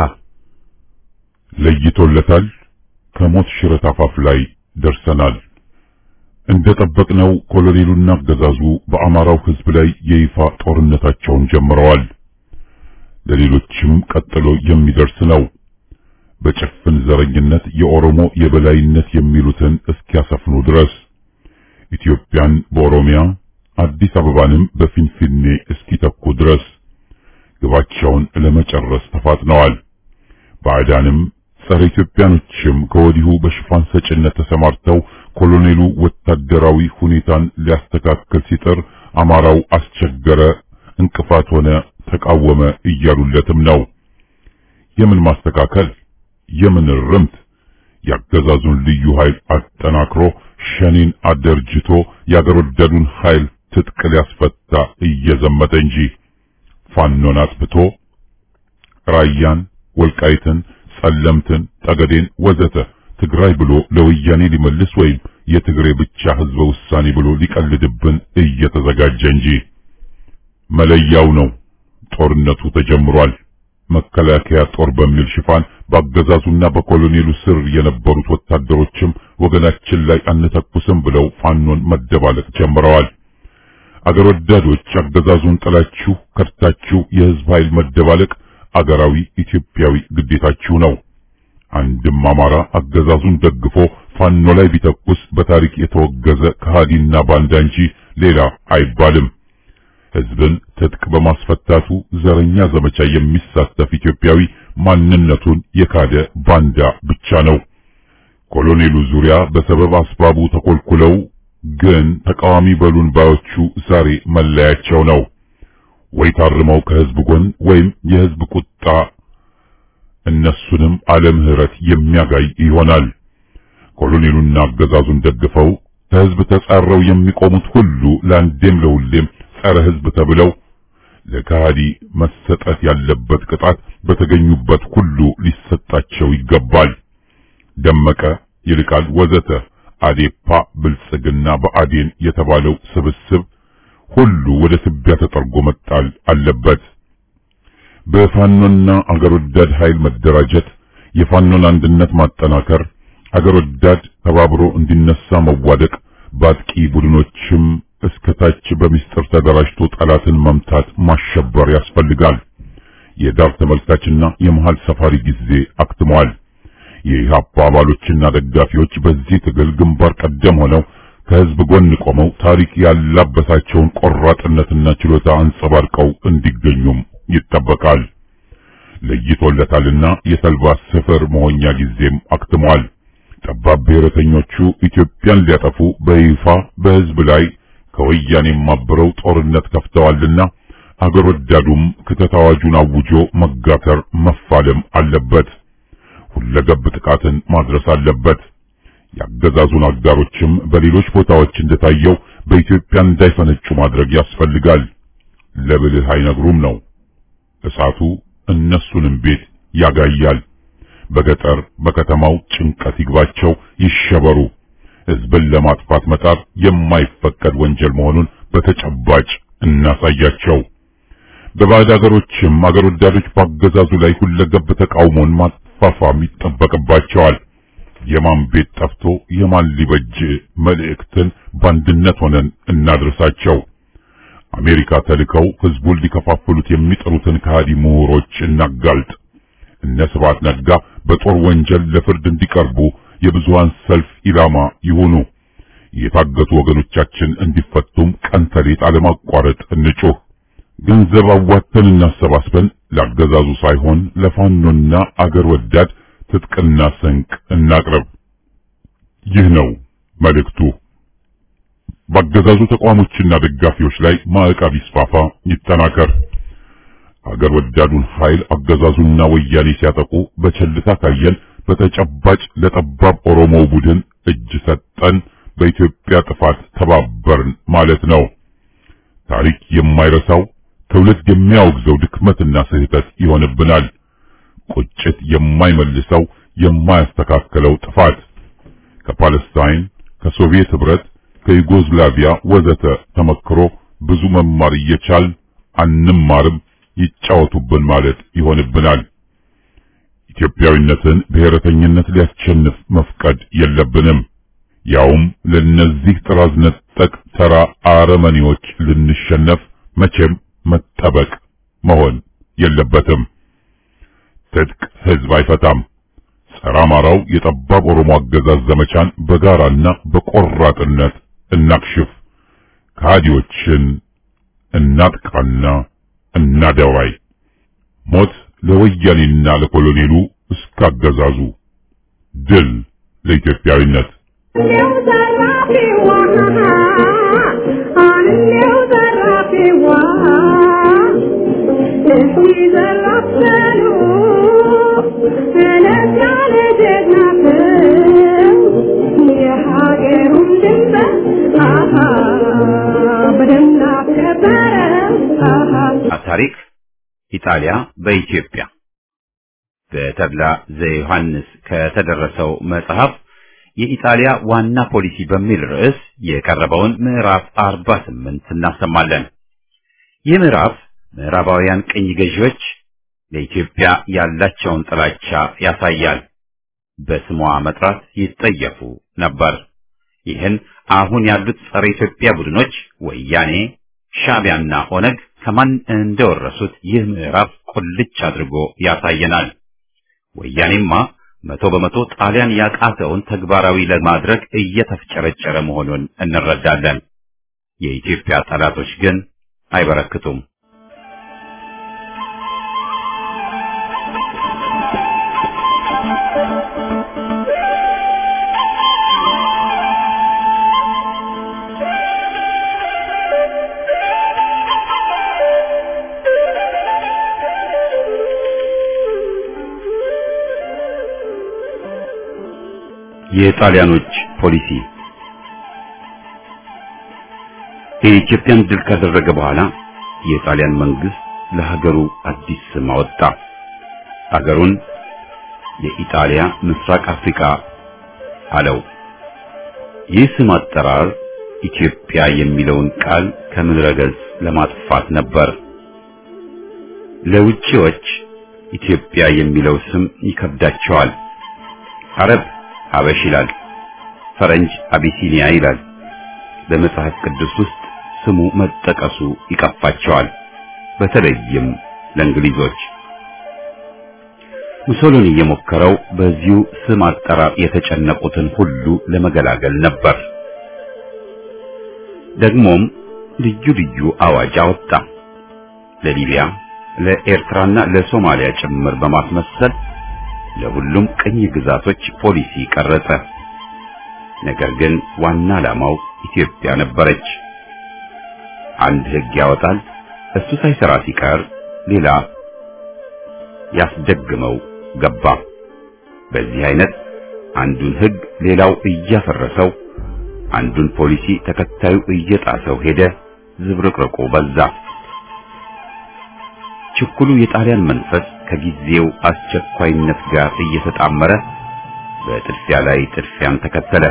ለይቶለታል። ከሞት ሽረት አፋፍ ላይ ደርሰናል። እንደጠበቅነው ኮሎኔሉና አገዛዙ በአማራው ሕዝብ ላይ የይፋ ጦርነታቸውን ጀምረዋል። ለሌሎችም ቀጥሎ የሚደርስ ነው። በጭፍን ዘረኝነት የኦሮሞ የበላይነት የሚሉትን እስኪያሰፍኑ ድረስ ኢትዮጵያን በኦሮሚያ አዲስ አበባንም በፊንፊኔ እስኪተኩ ድረስ ግባቸውን ለመጨረስ ተፋጥነዋል። ባዕዳንም ጸረ ኢትዮጵያኖችም ከወዲሁ በሽፋን ሰጭነት ተሰማርተው ኮሎኔሉ ወታደራዊ ሁኔታን ሊያስተካክል ሲጥር አማራው አስቸገረ፣ እንቅፋት ሆነ፣ ተቃወመ እያሉለትም ነው። የምን ማስተካከል? የምን ርምት? ያገዛዙን ልዩ ኃይል አጠናክሮ ሸኔን አደርጅቶ የአገር ወዳዱን ኃይል ትጥቅ ሊያስፈታ እየዘመተ እንጂ ፋኖን አጥፍቶ ራያን፣ ወልቃይትን፣ ጸለምትን፣ ጠገዴን ወዘተ ትግራይ ብሎ ለወያኔ ሊመልስ ወይም የትግሬ ብቻ ህዝበ ውሳኔ ብሎ ሊቀልድብን እየተዘጋጀ እንጂ መለያው ነው። ጦርነቱ ተጀምሯል። መከላከያ ጦር በሚል ሽፋን በአገዛዙና በኮሎኔሉ ስር የነበሩት ወታደሮችም ወገናችን ላይ አንተኩስም ብለው ፋኖን መደባለቅ ጀምረዋል። አገር ወዳዶች አገዛዙን ጥላችሁ ከድታችሁ የህዝብ ኃይል መደባለቅ አገራዊ ኢትዮጵያዊ ግዴታችሁ ነው። አንድም አማራ አገዛዙን ደግፎ ፋኖ ላይ ቢተኩስ በታሪክ የተወገዘ ከሃዲና ባንዳ እንጂ ሌላ አይባልም። ህዝብን ትጥቅ በማስፈታቱ ዘረኛ ዘመቻ የሚሳተፍ ኢትዮጵያዊ ማንነቱን የካደ ባንዳ ብቻ ነው። ኮሎኔሉ ዙሪያ በሰበብ አስባቡ ተኮልኩለው ግን ተቃዋሚ በሉን ባዮቹ ዛሬ መለያቸው ነው። ወይ ታርመው ከህዝብ ጎን ወይም የህዝብ ቁጣ እነሱንም አለ ምህረት የሚያጋይ ይሆናል። ኮሎኔሉና አገዛዙን ደግፈው ከህዝብ ተጻረው የሚቆሙት ሁሉ ለአንዴም ለሁሌም ጸረ ህዝብ ተብለው ለካሃዲ መሰጠት ያለበት ቅጣት በተገኙበት ሁሉ ሊሰጣቸው ይገባል። ደመቀ፣ ይልቃል፣ ወዘተ አዴፓ፣ ብልጽግና፣ በአዴን የተባለው ስብስብ ሁሉ ወደ ትቢያ ተጠርጎ መጣል አለበት። በፋኖና አገር ወዳድ ኃይል መደራጀት፣ የፋኖን አንድነት ማጠናከር፣ አገር ወዳድ ተባብሮ እንዲነሳ መዋደቅ፣ በአጥቂ ቡድኖችም እስከታች በሚስጥር ተደራጅቶ ጠላትን መምታት ማሸበር ያስፈልጋል። የዳር ተመልካችና የመሃል ሰፋሪ ጊዜ አክትሟል። የኢህአፓ አባሎችና ደጋፊዎች በዚህ ትግል ግንባር ቀደም ሆነው ከህዝብ ጎን ቆመው ታሪክ ያላበሳቸውን ቆራጥነትና ችሎታ አንጸባርቀው እንዲገኙም ይጠበቃል። ለይቶለታልና የተልባ ስፍር መሆኛ ጊዜም አክትሟል። ጠባብ ብሔረተኞቹ ኢትዮጵያን ሊያጠፉ በይፋ በህዝብ ላይ ከወያኔም አብረው ጦርነት ከፍተዋልና አገር ወዳዱም ክተት አዋጁን አውጆ መጋተር መፋለም አለበት። ሁለገብ ጥቃትን ማድረስ አለበት። የአገዛዙን አጋሮችም በሌሎች ቦታዎች እንደታየው በኢትዮጵያ እንዳይፈነጩ ማድረግ ያስፈልጋል። ለብልህ አይነግሩም ነው። እሳቱ እነሱንም ቤት ያጋያል። በገጠር በከተማው ጭንቀት ይግባቸው፣ ይሸበሩ። ህዝብን ለማጥፋት መጣር የማይፈቀድ ወንጀል መሆኑን በተጨባጭ እናሳያቸው። በባዕድ አገሮችም አገር ወዳዶች በአገዛዙ ላይ ሁለገብ ተቃውሞን ማፋፋም ይጠበቅባቸዋል። የማን ቤት ጠፍቶ የማን ሊበጅ መልእክትን በአንድነት ሆነን እናድርሳቸው። አሜሪካ ተልከው ህዝቡን ሊከፋፍሉት የሚጥሩትን ከሃዲ ምሁሮች እናጋልጥ። እነ ስብሐት ነጋ በጦር ወንጀል ለፍርድ እንዲቀርቡ የብዙሃን ሰልፍ ኢላማ ይሁኑ። የታገቱ ወገኖቻችን እንዲፈቱም ቀን ተሌት አለማቋረጥ እንጩህ። ገንዘብ አዋተን እናሰባስበን ላገዛዙ ሳይሆን ለፋኖና አገር ወዳድ ትጥቅና ስንቅ እናቅርብ። ይህ ነው መልእክቱ። በአገዛዙ ተቋሞችና ደጋፊዎች ላይ ማዕቀብ ይስፋፋ፣ ይጠናከር። አገር ወዳዱን ኃይል አገዛዙና ወያኔ ሲያጠቁ በቸልታ ካየን በተጨባጭ ለጠባብ ኦሮሞው ቡድን እጅ ሰጠን፣ በኢትዮጵያ ጥፋት ተባበርን ማለት ነው። ታሪክ የማይረሳው ትውልድ የሚያወግዘው ድክመትና ስህተት ይሆንብናል። ቁጭት የማይመልሰው የማያስተካክለው ጥፋት ከፓለስታይን፣ ከሶቪየት ህብረት፣ ከዩጎዝላቪያ ወዘተ ተመክሮ ብዙ መማር እየቻል አንማርም ይጫወቱብን ማለት ይሆንብናል። ኢትዮጵያዊነትን ብሔረተኝነት ሊያስቸንፍ መፍቀድ የለብንም። ያውም ለነዚህ ጥራዝ ነጠቅ ተራ አረመኔዎች ልንሸነፍ መቼም መጠበቅ መሆን የለበትም። ትጥቅ ህዝብ አይፈታም። ጸረ አማራው የጠባብ ኦሮሞ አገዛዝ ዘመቻን በጋራና በቆራጥነት እናክሽፍ። ከሃዲዎችን እናጥቃና እናደባይ። ሞት ለወያኔና ለኮሎኔሉ እስካገዛዙ ድል ለኢትዮጵያዊነት ታሪክ ኢጣሊያ በኢትዮጵያ በተድላ ዘዮሐንስ ከተደረሰው መጽሐፍ የኢጣሊያ ዋና ፖሊሲ በሚል ርዕስ የቀረበውን ምዕራፍ 48 እናሰማለን። ይህ ምዕራፍ ምዕራባውያን ቅኝ ገዢዎች ለኢትዮጵያ ያላቸውን ጥላቻ ያሳያል። በስሟ መጥራት ይጠየፉ ነበር። ይህን አሁን ያሉት ጸረ ኢትዮጵያ ቡድኖች ወያኔ፣ ሻዕቢያና ኦነግ ከማን እንደወረሱት ይህ ምዕራፍ ቁልጭ አድርጎ ያሳየናል። ወያኔማ መቶ በመቶ ጣሊያን ያቃተውን ተግባራዊ ለማድረግ እየተፍጨረጨረ መሆኑን እንረዳለን። የኢትዮጵያ ጠላቶች ግን አይበረክቱም። የጣሊያኖች ፖሊሲ የኢትዮጵያን ድል ካደረገ በኋላ የጣሊያን መንግስት ለሀገሩ አዲስ ስም አወጣ። ሀገሩን የኢጣሊያ ምስራቅ አፍሪካ አለው። ይህ ስም አጠራር ኢትዮጵያ የሚለውን ቃል ከምድረ ገጽ ለማጥፋት ነበር። ለውጪዎች ኢትዮጵያ የሚለው ስም ይከብዳቸዋል። አረብ ሀበሽ ይላል፣ ፈረንጅ አቢሲኒያ ይላል። በመጽሐፍ ቅዱስ ውስጥ ስሙ መጠቀሱ ይቀፋቸዋል፣ በተለይም ለእንግሊዞች። ሙሶሎኒ የሞከረው በዚሁ ስም አጠራር የተጨነቁትን ሁሉ ለመገላገል ነበር። ደግሞም ልዩ ልዩ አዋጅ አወጣ። ለሊቢያ፣ ለኤርትራና ለሶማሊያ ጭምር በማስመሰል ለሁሉም ቅኝ ግዛቶች ፖሊሲ ቀረጸ። ነገር ግን ዋና ዓላማው ኢትዮጵያ ነበረች። አንድ ሕግ ያወጣል፣ እሱ ሳይሰራ ሲቀር ሌላ ያስደግመው ገባ። በዚህ አይነት አንዱን ሕግ ሌላው እያፈረሰው፣ አንዱን ፖሊሲ ተከታዩ እየጣሰው ሄደ። ዝብርቅርቁ በዛ። ችኩሉ የጣሊያን መንፈስ ከጊዜው አስቸኳይነት ጋር እየተጣመረ በጥድፊያ ላይ ጥድፊያን ተከተለ።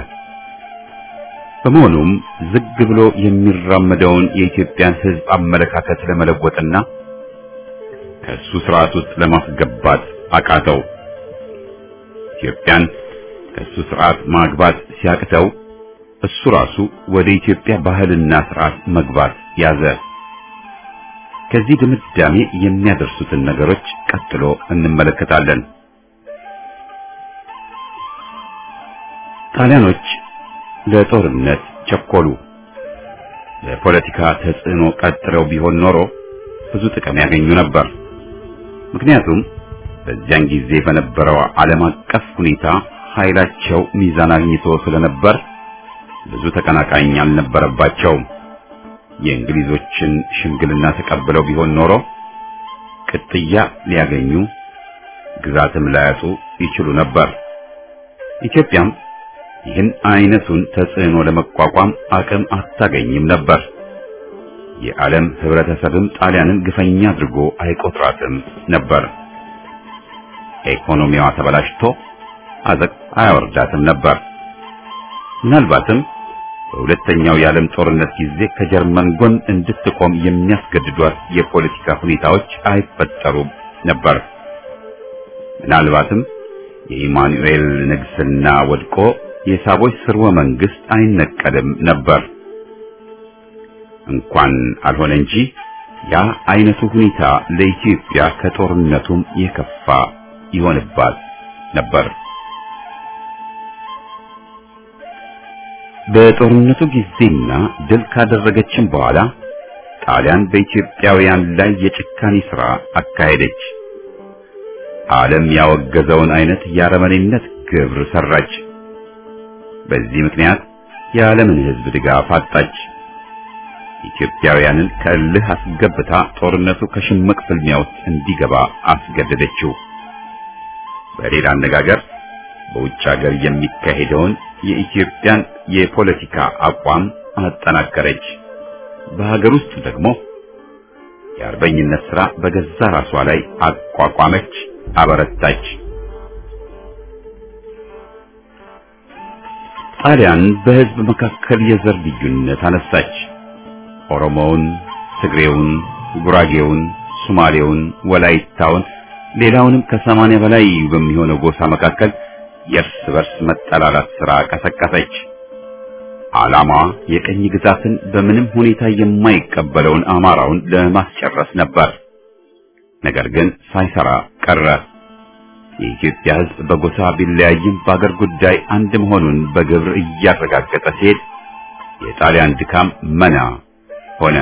በመሆኑም ዝግ ብሎ የሚራመደውን የኢትዮጵያን ሕዝብ አመለካከት ለመለወጥና ከእሱ ስርዓት ውስጥ ለማስገባት አቃተው። ኢትዮጵያን ከእሱ ስርዓት ማግባት ሲያቅተው እሱ ራሱ ወደ ኢትዮጵያ ባህልና ስርዓት መግባት ያዘ። ከዚህ ድምዳሜ የሚያደርሱትን ነገሮች ቀጥሎ እንመለከታለን። ጣሊያኖች ለጦርነት ቸኮሉ። ለፖለቲካ ተጽዕኖ ቀጥለው ቢሆን ኖሮ ብዙ ጥቅም ያገኙ ነበር። ምክንያቱም በዚያን ጊዜ በነበረው ዓለም አቀፍ ሁኔታ ኃይላቸው ሚዛን አግኝቶ ስለነበር ብዙ ተቀናቃኝ አልነበረባቸውም። የእንግሊዞችን ሽምግልና ተቀብለው ቢሆን ኖሮ ቅጥያ ሊያገኙ ግዛትም ላያጡ ይችሉ ነበር። ኢትዮጵያም ይህን አይነቱን ተጽዕኖ ለመቋቋም አቅም አታገኝም ነበር። የዓለም ህብረተሰብም ጣሊያንን ግፈኛ አድርጎ አይቆጥራትም ነበር። ኢኮኖሚዋ ተበላሽቶ አዘቅ አያወርዳትም ነበር። ምናልባትም በሁለተኛው የዓለም ጦርነት ጊዜ ከጀርመን ጎን እንድትቆም የሚያስገድዷት የፖለቲካ ሁኔታዎች አይፈጠሩም ነበር። ምናልባትም የኢማኑኤል ንግስና ወድቆ የሳቦች ስርወ መንግስት አይነቀልም ነበር። እንኳን አልሆነ እንጂ ያ አይነቱ ሁኔታ ለኢትዮጵያ ከጦርነቱም የከፋ ይሆንባት ነበር። በጦርነቱ ጊዜና ድል ካደረገችም በኋላ ጣሊያን በኢትዮጵያውያን ላይ የጭካኔ ሥራ አካሄደች። ዓለም ያወገዘውን አይነት የአረመኔነት ግብር ሰራች። በዚህ ምክንያት የዓለምን ሕዝብ ድጋፍ አጣች። ኢትዮጵያውያንን ከእልህ አስገብታ ጦርነቱ ከሽምቅ ፍልሚያ ውስጥ እንዲገባ አስገደደችው። በሌላ አነጋገር በውጭ ሀገር የሚካሄደውን የኢትዮጵያን የፖለቲካ አቋም አጠናከረች። በሀገር ውስጥ ደግሞ የአርበኝነት ሥራ በገዛ ራሷ ላይ አቋቋመች፣ አበረታች። ጣሊያን በሕዝብ መካከል የዘር ልዩነት አነሳች። ኦሮሞውን፣ ትግሬውን፣ ጉራጌውን፣ ሶማሌውን፣ ወላይታውን ሌላውንም ከሰማንያ በላይ በሚሆነው ጎሳ መካከል የእርስ በርስ መጠላላት ሥራ ቀሰቀሰች። ዓላማዋ የቀኝ ግዛትን በምንም ሁኔታ የማይቀበለውን አማራውን ለማስጨረስ ነበር። ነገር ግን ሳይሰራ ቀረ። የኢትዮጵያ ሕዝብ በጎሳ ቢለያይም በአገር ጉዳይ አንድ መሆኑን በግብር እያረጋገጠ ሲሄድ የጣሊያን ድካም መና ሆነ።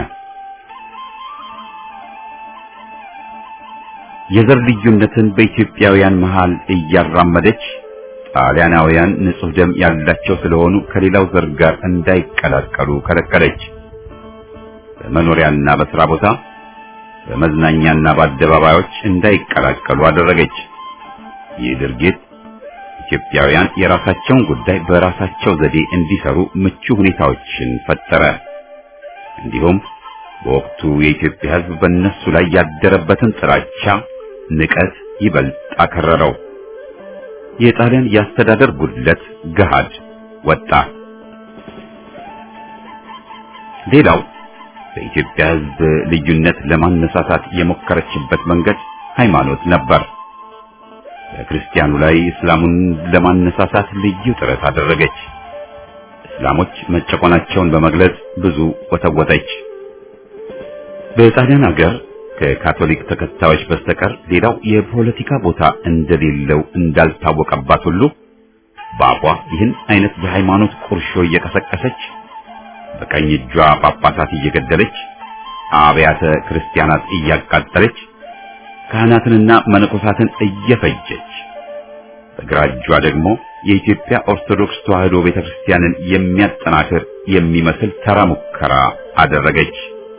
የዘር ልዩነትን በኢትዮጵያውያን መሃል እያራመደች ጣሊያናውያን ንጹሕ ደም ያላቸው ስለሆኑ ከሌላው ዘር ጋር እንዳይቀላቀሉ ከለከለች። በመኖሪያና በሥራ ቦታ፣ በመዝናኛና በአደባባዮች እንዳይቀላቀሉ አደረገች። ይህ ድርጊት ኢትዮጵያውያን የራሳቸውን ጉዳይ በራሳቸው ዘዴ እንዲሰሩ ምቹ ሁኔታዎችን ፈጠረ። እንዲሁም በወቅቱ የኢትዮጵያ ሕዝብ በእነሱ ላይ ያደረበትን ጥላቻ፣ ንቀት ይበልጥ አከረረው። የጣሊያን የአስተዳደር ጉድለት ገሃድ ወጣ። ሌላው በኢትዮጵያ ሕዝብ ልዩነት ለማነሳሳት የሞከረችበት መንገድ ሃይማኖት ነበር። በክርስቲያኑ ላይ እስላሙን ለማነሳሳት ልዩ ጥረት አደረገች። እስላሞች መጨቆናቸውን በመግለጽ ብዙ ወተወተች። በጣሊያን ሀገር ከካቶሊክ ተከታዮች በስተቀር ሌላው የፖለቲካ ቦታ እንደሌለው እንዳልታወቀባት ሁሉ በአፏ ይህን አይነት የሃይማኖት ቁርሾ እየቀሰቀሰች በቀኝ እጇ ጳጳሳት እየገደለች አብያተ ክርስቲያናት እያቃጠለች ካህናትንና መነኮሳትን እየፈጀች በግራ እጇ ደግሞ የኢትዮጵያ ኦርቶዶክስ ተዋሕዶ ቤተክርስቲያንን የሚያጠናክር የሚመስል ተራ ሙከራ አደረገች።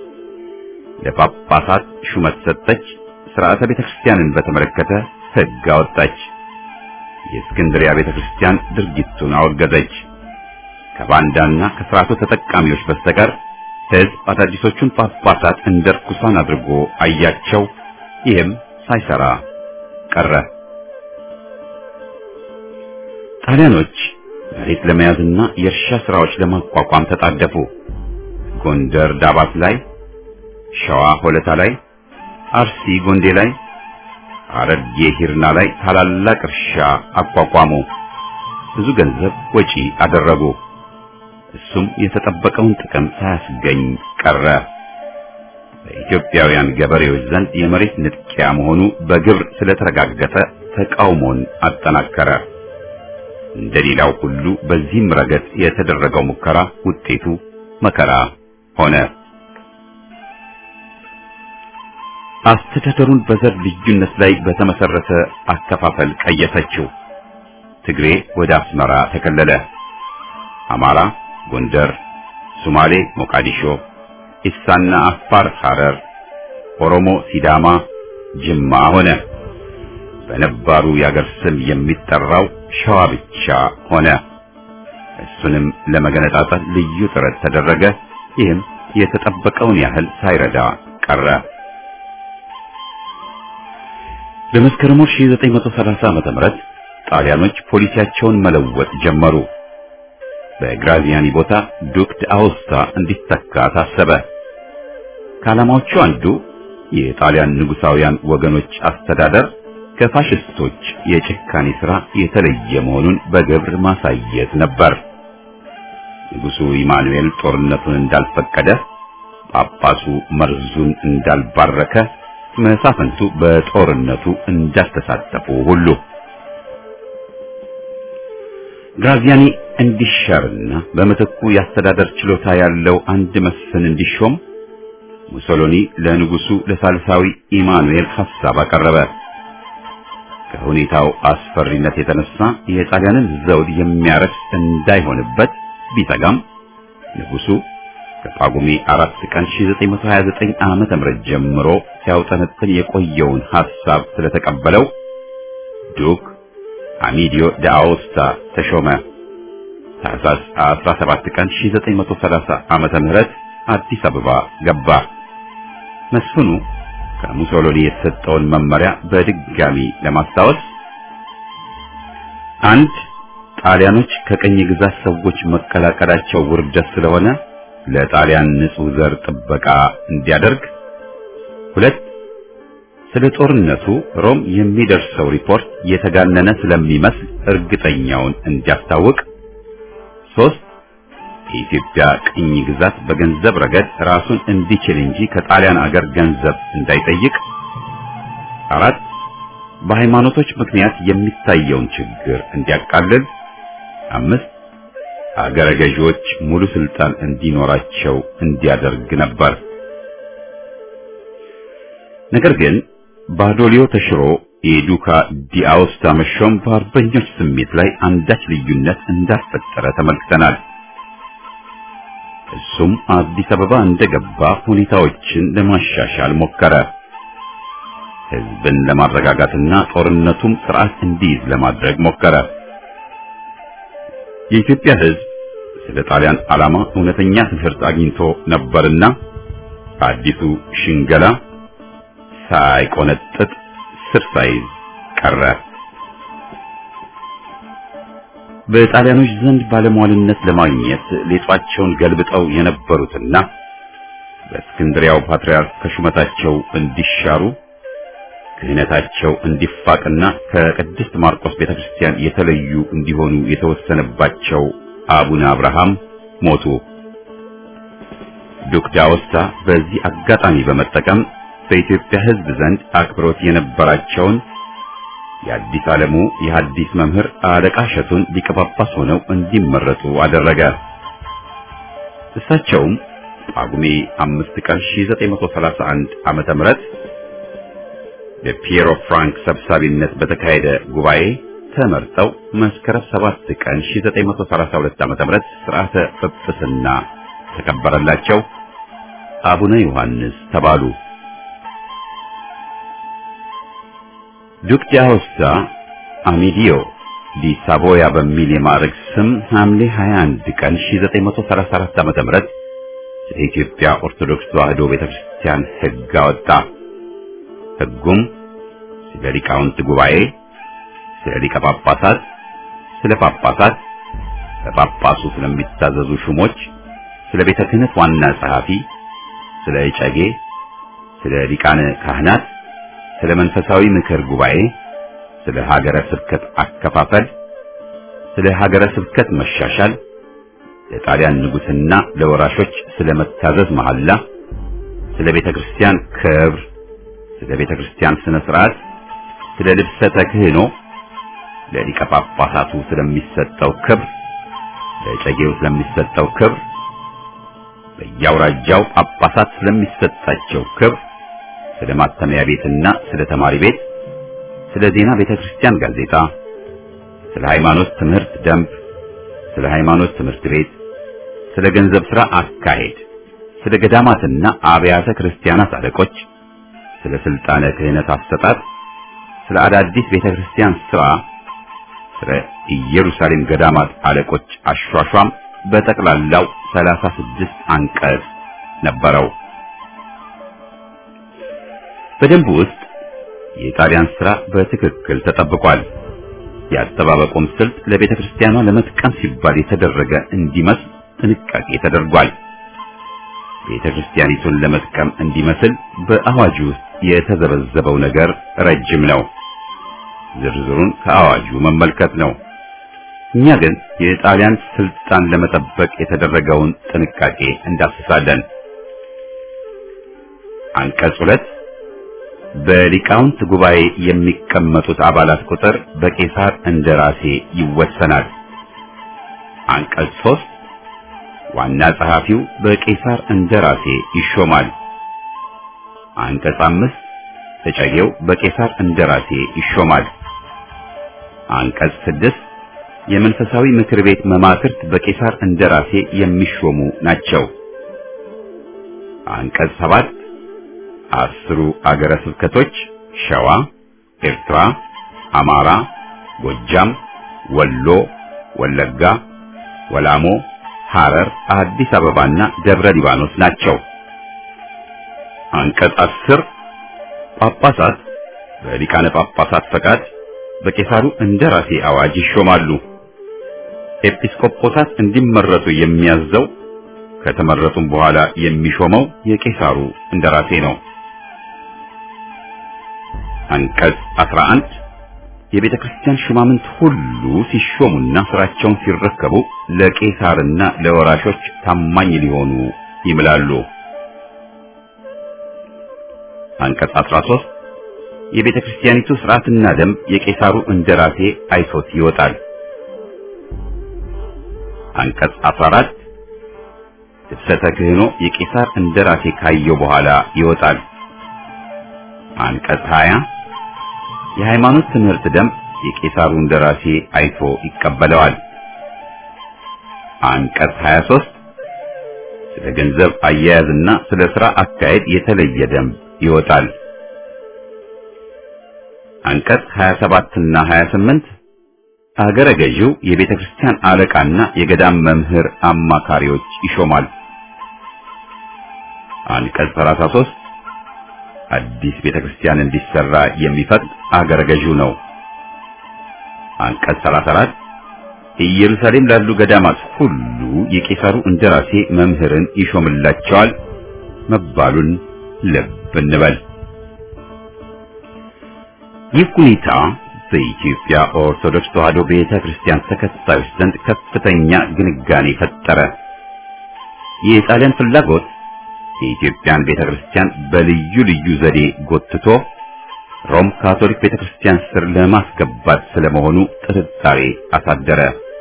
ለጳጳሳት ሹመት ሰጠች። ሥርዓተ ቤተክርስቲያንን በተመለከተ ሕግ አወጣች። የእስክንድሪያ ቤተክርስቲያን ድርጊቱን አወገዘች። ከባንዳና ከሥርዓቱ ተጠቃሚዎች በስተቀር ሕዝብ አዳዲሶቹን ጳጳሳት እንደ ርኩሳን አድርጎ አያቸው። ይህም ሳይሰራ ቀረ። ጣሊያኖች መሬት ለመያዝና የእርሻ ሥራዎች ለማቋቋም ተጣደፉ። ጎንደር ዳባት ላይ፣ ሸዋ ሆለታ ላይ፣ አርሲ ጎንዴ ላይ፣ ሐረርጌ ሂርና ላይ ታላላቅ እርሻ አቋቋሙ። ብዙ ገንዘብ ወጪ አደረጉ። እሱም የተጠበቀውን ጥቅም ሳያስገኝ ቀረ። በኢትዮጵያውያን ገበሬዎች ዘንድ የመሬት ንጥቂያ መሆኑ በግብር ስለተረጋገጠ ተቃውሞን አጠናከረ። እንደሌላው ሁሉ በዚህም ረገድ የተደረገው ሙከራ ውጤቱ መከራ ሆነ። አስተዳደሩን በዘር ልዩነት ላይ በተመሰረተ አከፋፈል ቀየሰችው። ትግሬ ወደ አስመራ ተከለለ። አማራ ጎንደር፣ ሶማሌ ሞቃዲሾ፣ ኢሳና አፋር ሐረር፣ ኦሮሞ ሲዳማ ጅማ ሆነ። በነባሩ የአገር ስም የሚጠራው ሸዋ ብቻ ሆነ። እሱንም ለመገነጣጠል ልዩ ጥረት ተደረገ። ይህም የተጠበቀውን ያህል ሳይረዳ ቀረ። በመስከረም 1930 ዓመተ ምህረት ጣሊያኖች ፖሊሲያቸውን መለወጥ ጀመሩ። በግራዚያኒ ቦታ ዱክ አውስታ እንዲተካ ታሰበ። ከዓላማዎቹ አንዱ የጣሊያን ንጉሳውያን ወገኖች አስተዳደር ከፋሽስቶች የጭካኔ ሥራ የተለየ መሆኑን በግብር ማሳየት ነበር። ንጉሡ ኢማኑኤል ጦርነቱን እንዳልፈቀደ፣ ጳጳሱ መርዙን እንዳልባረከ፣ መሳፍንቱ በጦርነቱ እንዳልተሳተፉ ሁሉ ግራዚያኒ እንዲሻርና በምትኩ የአስተዳደር ችሎታ ያለው አንድ መስፍን እንዲሾም ሙሶሎኒ ለንጉሱ ለሳልሳዊ ኢማኑኤል ሐሳብ አቀረበ። ከሁኔታው አስፈሪነት የተነሳ የጣሊያንን ዘውድ የሚያረክስ እንዳይሆንበት ቢሰጋም ንጉሱ ከጳጉሜ አራት ቀን 1929 ዓመተ ምህረት ጀምሮ ሲያውጠነጥን የቆየውን ሐሳብ ስለተቀበለው ዱክ አሚዲዮ ዳአውስታ ተሾመ። ታህሳስ 17 ቀን 1930 ዓመተ ምህረት አዲስ አበባ ገባ። መስፍኑ ከሙሶሎኒ የተሰጠውን መመሪያ በድጋሚ ለማስታወስ አንድ ጣሊያኖች ከቀኝ ግዛት ሰዎች መቀላቀላቸው ውርደት ስለሆነ ለጣሊያን ንጹሕ ዘር ጥበቃ እንዲያደርግ፣ ሁለት ስለ ጦርነቱ ሮም የሚደርሰው ሪፖርት የተጋነነ ስለሚመስል እርግጠኛውን እንዲያስታውቅ፣ ሶስት የኢትዮጵያ ቅኝ ግዛት በገንዘብ ረገድ ራሱን እንዲችል እንጂ ከጣሊያን አገር ገንዘብ እንዳይጠይቅ፣ አራት በሃይማኖቶች ምክንያት የሚታየውን ችግር እንዲያቃልል፣ አምስት አገረ ገዢዎች ሙሉ ስልጣን እንዲኖራቸው እንዲያደርግ ነበር። ነገር ግን ባዶሊዮ ተሽሮ የዱካ ዲአውስታ መሾም በአርበኞች ስሜት ላይ አንዳች ልዩነት እንዳፈጠረ ተመልክተናል። እሱም አዲስ አበባ እንደገባ ሁኔታዎችን ለማሻሻል ሞከረ። ሕዝብን ለማረጋጋትና ጦርነቱም ስርዓት እንዲይዝ ለማድረግ ሞከረ። የኢትዮጵያ ሕዝብ ስለ ጣሊያን ዓላማ እውነተኛ ትምህርት አግኝቶ ነበርና አዲሱ ሽንገላ ሳይቆነጥጥ ስር ሳይዝ ቀረ። በጣሊያኖች ዘንድ ባለሟልነት ለማግኘት ሌጧቸውን ገልብጠው የነበሩትና በእስክንድሪያው ፓትርያርክ ከሹመታቸው እንዲሻሩ ክህነታቸው እንዲፋቅና ከቅድስት ማርቆስ ቤተክርስቲያን የተለዩ እንዲሆኑ የተወሰነባቸው አቡነ አብርሃም ሞቱ። ዱክ ዳውስታ በዚህ አጋጣሚ በመጠቀም በኢትዮጵያ ሕዝብ ዘንድ አክብሮት የነበራቸውን የአዲስ ዓለሙ የሐዲስ መምህር አለቃ እሸቱን ሊቀ ጳጳስ ሆነው እንዲመረጡ አደረገ። እሳቸውም ጳጉሜ አምስት ቀን 1931 ዓመተ ምህረት በፒየሮ ፍራንክ ሰብሳቢነት በተካሄደ ጉባኤ ተመርጠው መስከረም 7 ቀን 1932 ዓመተ ምህረት ሥርዓተ ጵጵስና ተከበረላቸው። አቡነ ዮሐንስ ተባሉ። ዱክ ዳውስታ አሚዲዮ ዲ ሳቮያ በሚል የማዕረግ ስም ሐምሌ 21 ቀን 1934 ዓመተ ምህረት ስለ ኢትዮጵያ ኦርቶዶክስ ተዋሕዶ ቤተክርስቲያን ሕግ አወጣ። ሕጉም ስለ ሊቃውንት ጉባኤ፣ ስለ ሊቀ ጳጳሳት፣ ስለ ጳጳሳት፣ ለጳጳሱ ስለሚታዘዙ ሹሞች፣ ስለ ቤተ ክህነት ዋና ጸሐፊ፣ ስለ እጨጌ፣ ስለ ሊቃነ ካህናት ስለ መንፈሳዊ ምክር ጉባኤ፣ ስለ ሀገረ ስብከት አከፋፈል፣ ስለ ሀገረ ስብከት መሻሻል፣ ለጣሊያን ንጉሥና ለወራሾች ስለ መታዘዝ መሐላ፣ ስለ ቤተ ክርስቲያን ክብር፣ ስለ ቤተ ክርስቲያን ስነ ስርዓት፣ ስለ ልብሰ ተክህኖ፣ ለሊቀ ጳጳሳቱ ስለሚሰጠው ክብር፣ ለጨጌው ስለሚሰጠው ክብር፣ በየአውራጃው ጳጳሳት ስለሚሰጣቸው ክብር ስለ ማተሚያ ቤትና ስለ ተማሪ ቤት፣ ስለ ዜና ቤተክርስቲያን ጋዜጣ፣ ስለ ሃይማኖት ትምህርት ደንብ፣ ስለ ሃይማኖት ትምህርት ቤት፣ ስለ ገንዘብ ሥራ አካሄድ፣ ስለ ገዳማትና አብያተ ክርስቲያናት አለቆች፣ ስለ ስልጣነ ክህነት አሰጣጥ፣ ስለ አዳዲስ ቤተክርስቲያን ሥራ፣ ስለ ኢየሩሳሌም ገዳማት አለቆች አሿሿም በጠቅላላው ሰላሳ ስድስት አንቀጽ ነበረው። በደንቡ ውስጥ የጣሊያን ሥራ በትክክል ተጠብቋል። የአጠባበቁም ስልት ለቤተ ክርስቲያኗ ለመጥቀም ሲባል የተደረገ እንዲመስል ጥንቃቄ ተደርጓል። ቤተ ክርስቲያኒቱን ለመጥቀም እንዲመስል በአዋጁ ውስጥ የተዘበዘበው ነገር ረጅም ነው። ዝርዝሩን ከአዋጁ መመልከት ነው። እኛ ግን የጣሊያን ስልጣን ለመጠበቅ የተደረገውን ጥንቃቄ እንዳስሳለን። አንቀጽ ሁለት በሊቃውንት ጉባኤ የሚቀመጡት አባላት ቁጥር በቄሳር እንደራሴ ይወሰናል። አንቀጽ ሶስት ዋና ጸሐፊው በቄሳር እንደራሴ ይሾማል። አንቀጽ አምስት ተጨጌው በቄሳር እንደራሴ ይሾማል። አንቀጽ ስድስት የመንፈሳዊ ምክር ቤት መማክርት በቄሳር እንደራሴ የሚሾሙ ናቸው። አንቀጽ ሰባት አስሩ አገረ ስብከቶች ሸዋ፣ ኤርትራ፣ አማራ፣ ጎጃም፣ ወሎ፣ ወለጋ፣ ወላሞ፣ ሐረር፣ አዲስ አበባና ደብረ ሊባኖስ ናቸው። አንቀጽ አስር ጳጳሳት በሊቃነ ጳጳሳት ፈቃድ በቄሳሩ እንደራሴ አዋጅ ይሾማሉ። ኤጲስቆጶሳት እንዲመረጡ የሚያዘው ከተመረጡም በኋላ የሚሾመው የቄሳሩ እንደራሴ ነው። አንቀጽ 11 የቤተ ክርስቲያን ሹማምንት ሁሉ ሲሾሙና ስራቸውን ሲረከቡ ለቄሳርና ለወራሾች ታማኝ ሊሆኑ ይምላሉ። አንቀጽ 13 የቤተ ክርስቲያኒቱ ስርዓትና ደንብ የቄሳሩ እንደራሴ አይቶት ይወጣል። አንቀጽ 14 ልብሰተ ክህኖ የቄሳር እንደራሴ ካየው በኋላ ይወጣል። አንቀጽ 20 የሃይማኖት ትምህርት ደንብ የቄሳሩ እንደራሴ አይቶ ይቀበለዋል። አንቀጽ 23 ስለ ገንዘብ አያያዝና ስለ ሥራ አካሄድ የተለየ ደንብ ይወጣል። አንቀጽ 27 እና 28 አገረ ገዢው የቤተ ክርስቲያን አለቃና የገዳም መምህር አማካሪዎች ይሾማል። አንቀጽ 33 አዲስ ቤተ ክርስቲያን እንዲሰራ የሚፈቅድ አገረ ገዢው ነው። አንቀጽ 34 ኢየሩሳሌም ላሉ ገዳማት ሁሉ የቄሳሩ እንደራሴ መምህርን ይሾምላቸዋል መባሉን ልብ እንበል። ይህ ሁኔታ በኢትዮጵያ ኦርቶዶክስ ተዋሕዶ ቤተ ክርስቲያን ተከታዮች ዘንድ ከፍተኛ ግንጋኔ ፈጠረ። የጣሊያን ፍላጎት የኢትዮጵያን ቤተ ክርስቲያን በልዩ ልዩ ዘዴ ጎትቶ ሮም ካቶሊክ ቤተ ክርስቲያን ስር ለማስገባት ስለመሆኑ ጥርጣሬ አሳደረ።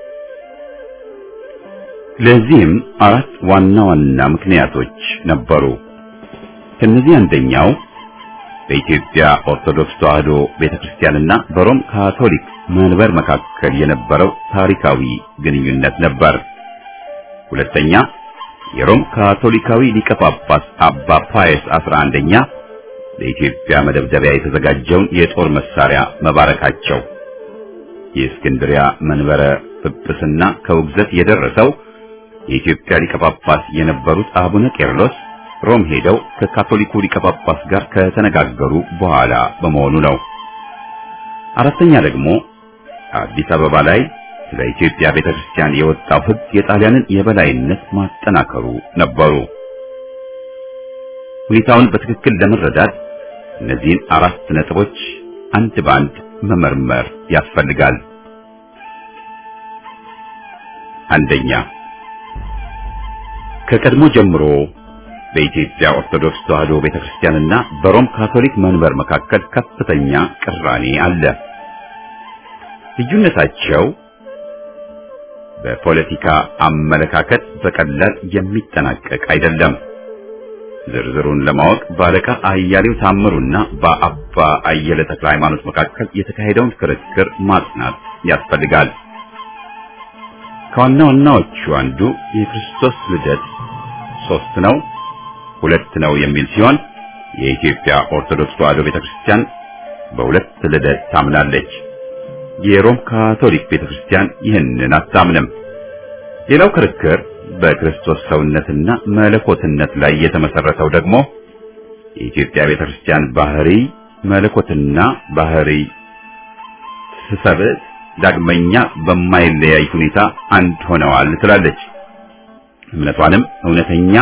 ለዚህም አራት ዋና ዋና ምክንያቶች ነበሩ። ከነዚህ አንደኛው በኢትዮጵያ ኦርቶዶክስ ተዋሕዶ ቤተክርስቲያንና በሮም ካቶሊክ መንበር መካከል የነበረው ታሪካዊ ግንኙነት ነበር። ሁለተኛ የሮም ካቶሊካዊ ሊቀ ጳጳስ አባ ፓየስ 11ኛ ለኢትዮጵያ መደብደቢያ የተዘጋጀውን የጦር መሳሪያ መባረካቸው። የእስክንድሪያ መንበረ ጵጵስና ከውግዘት የደረሰው የኢትዮጵያ ሊቀ ጳጳስ የነበሩት አቡነ ቄርሎስ ሮም ሄደው ከካቶሊኩ ሊቀ ጳጳስ ጋር ከተነጋገሩ በኋላ በመሆኑ ነው። አራተኛ ደግሞ አዲስ አበባ ላይ ስለ ኢትዮጵያ ቤተክርስቲያን የወጣው ሕግ የጣሊያንን የበላይነት ማጠናከሩ ነበሩ። ሁኔታውን በትክክል ለመረዳት እነዚህን አራት ነጥቦች አንድ በአንድ መመርመር ያስፈልጋል። አንደኛ ከቀድሞ ጀምሮ በኢትዮጵያ ኦርቶዶክስ ተዋሕዶ ቤተክርስቲያንና በሮም ካቶሊክ መንበር መካከል ከፍተኛ ቅራኔ አለ። ልዩነታቸው በፖለቲካ አመለካከት በቀላል የሚጠናቀቅ አይደለም። ዝርዝሩን ለማወቅ በአለቃ አያሌው ታምሩና በአባ አየለ ተክለ ሃይማኖት መካከል የተካሄደውን ክርክር ማጥናት ያስፈልጋል። ከዋና ዋናዎቹ አንዱ የክርስቶስ ልደት ሶስት ነው ሁለት ነው የሚል ሲሆን የኢትዮጵያ ኦርቶዶክስ ተዋሕዶ ቤተክርስቲያን በሁለት ልደት ታምናለች። የሮም ካቶሊክ ቤተክርስቲያን ይህንን አታምንም። ሌላው ክርክር በክርስቶስ ሰውነትና መለኮትነት ላይ የተመሰረተው ደግሞ የኢትዮጵያ ቤተክርስቲያን ባህሪ መለኮትና ባህሪ ስሰብእ ዳግመኛ በማይለያይ ሁኔታ አንድ ሆነዋል ትላለች። እምነቷንም እውነተኛ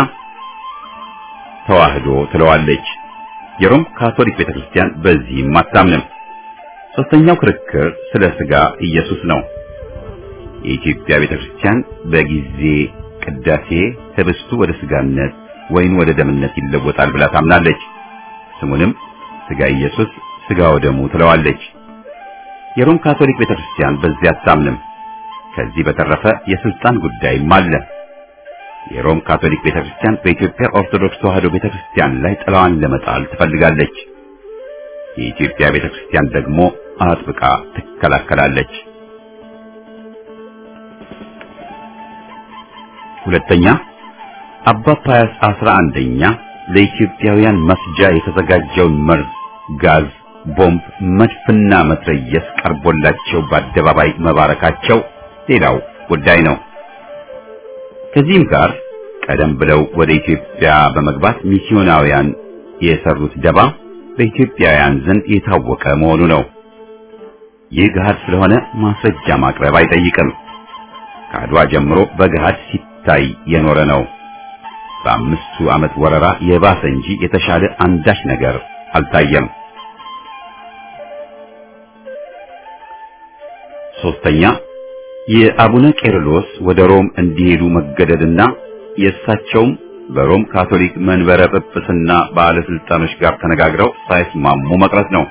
ተዋህዶ ትለዋለች። የሮም ካቶሊክ ቤተክርስቲያን በዚህም አታምንም። ሶስተኛው ክርክር ስለ ስጋ ኢየሱስ ነው። የኢትዮጵያ ቤተክርስቲያን በጊዜ ቅዳሴ ህብስቱ ወደ ስጋነት ወይን ወደ ደምነት ይለወጣል ብላ ታምናለች። ስሙንም ስጋ ኢየሱስ ስጋ ወደሙ ትለዋለች። የሮም ካቶሊክ ቤተክርስቲያን በዚህ አታምንም። ከዚህ በተረፈ የስልጣን ጉዳይም አለ። የሮም ካቶሊክ ቤተክርስቲያን በኢትዮጵያ ኦርቶዶክስ ተዋሕዶ ቤተክርስቲያን ላይ ጥላዋን ለመጣል ትፈልጋለች። የኢትዮጵያ ቤተክርስቲያን ደግሞ አጥብቃ ትከላከላለች። ሁለተኛ አባ ፓያስ አስራ አንደኛ ለኢትዮጵያውያን መስጃ የተዘጋጀውን መርዝ፣ ጋዝ፣ ቦምብ፣ መድፍና መትረየስ ቀርቦላቸው በአደባባይ መባረካቸው ሌላው ጉዳይ ነው። ከዚህም ጋር ቀደም ብለው ወደ ኢትዮጵያ በመግባት ሚስዮናውያን የሰሩት ደባ በኢትዮጵያውያን ዘንድ የታወቀ መሆኑ ነው። ይህ ገሃድ ስለሆነ ማስረጃ ማቅረብ አይጠይቅም። ከአድዋ ጀምሮ በገሃድ ሲታይ የኖረ ነው። በአምስቱ ዓመት ወረራ የባሰ እንጂ የተሻለ አንዳች ነገር አልታየም። ሶስተኛ የአቡነ ቄርሎስ ወደ ሮም እንዲሄዱ መገደድና የእሳቸውም በሮም ካቶሊክ መንበረ ጵጵስና ባለስልጣኖች ጋር ተነጋግረው ሳይስማሙ መቅረት ነው።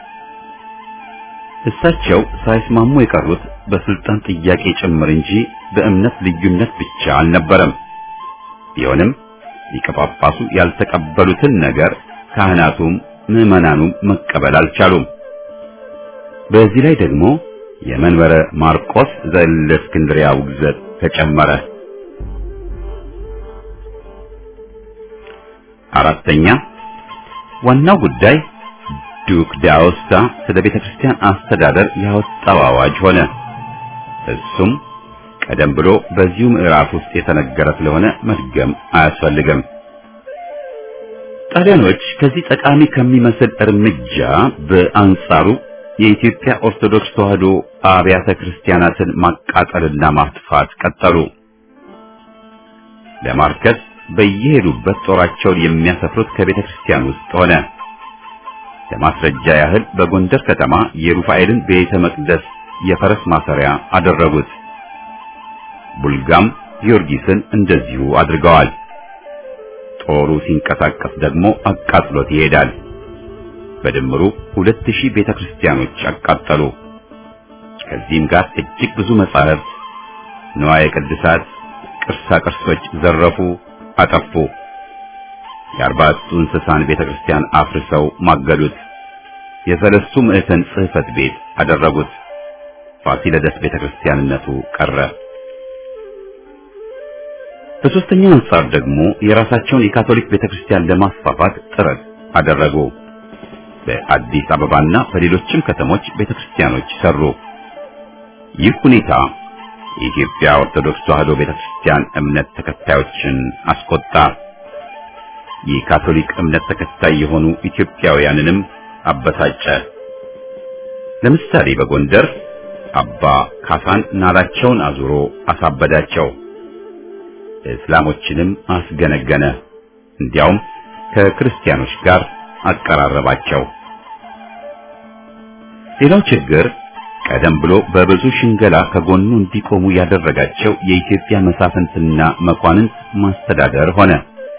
እሳቸው ሳይስማሙ የቀሩት በስልጣን ጥያቄ ጭምር እንጂ በእምነት ልዩነት ብቻ አልነበረም። ቢሆንም ሊቀ ጳጳሱ ያልተቀበሉትን ነገር ካህናቱም ምዕመናኑም መቀበል አልቻሉም። በዚህ ላይ ደግሞ የመንበረ ማርቆስ ዘእስክንድርያ ውግዘት ተጨመረ። አራተኛ ዋናው ጉዳይ ዱክ ዳውስታ ስለ ቤተ ክርስቲያን አስተዳደር ያወጣው አዋጅ ሆነ። እሱም ቀደም ብሎ በዚሁ ምዕራፍ ውስጥ የተነገረ ስለሆነ መድገም አያስፈልግም። ጣሊያኖች ከዚህ ጠቃሚ ከሚመስል እርምጃ በአንጻሩ የኢትዮጵያ ኦርቶዶክስ ተዋሕዶ አብያተ ክርስቲያናትን ማቃጠልና ማጥፋት ቀጠሉ። ለማርከስ በየሄዱበት ጦራቸውን የሚያሰፍሩት ከቤተ ክርስቲያን ውስጥ ሆነ። ለማስረጃ ያህል በጎንደር ከተማ የሩፋኤልን ቤተ መቅደስ የፈረስ ማሰሪያ አደረጉት። ቡልጋም ጊዮርጊስን እንደዚሁ አድርገዋል። ጦሩ ሲንቀሳቀስ ደግሞ አቃጥሎት ይሄዳል። በድምሩ ሁለት ሺህ ቤተ ክርስቲያኖች አቃጠሉ። ከዚህም ጋር እጅግ ብዙ መጻሕፍት፣ ንዋየ ቅድሳት፣ ቅርሳ ቅርሶች ዘረፉ፣ አጠፉ። የአርባዕቱ እንስሳን ቤተ ክርስቲያን አፍርሰው ማገዱት። የሰለስቱ ምዕተን ጽሕፈት ቤት አደረጉት። ፋሲለደስ ቤተ ክርስቲያንነቱ ቀረ። በሦስተኛው አንጻር ደግሞ የራሳቸውን የካቶሊክ ቤተ ክርስቲያን ለማስፋፋት ጥረት አደረጉ። በአዲስ አበባና በሌሎችም ከተሞች ቤተ ክርስቲያኖች ሰሩ። ይህ ሁኔታ የኢትዮጵያ ኦርቶዶክስ ተዋሕዶ ቤተ ክርስቲያን እምነት ተከታዮችን አስቆጣ። የካቶሊክ እምነት ተከታይ የሆኑ ኢትዮጵያውያንንም አበሳጨ። ለምሳሌ በጎንደር አባ ካሳን ናላቸውን አዙሮ አሳበዳቸው። እስላሞችንም አስገነገነ። እንዲያውም ከክርስቲያኖች ጋር አቀራረባቸው። ሌላው ችግር ቀደም ብሎ በብዙ ሽንገላ ከጎኑ እንዲቆሙ ያደረጋቸው የኢትዮጵያ መሳፍንትና መኳንንት ማስተዳደር ሆነ።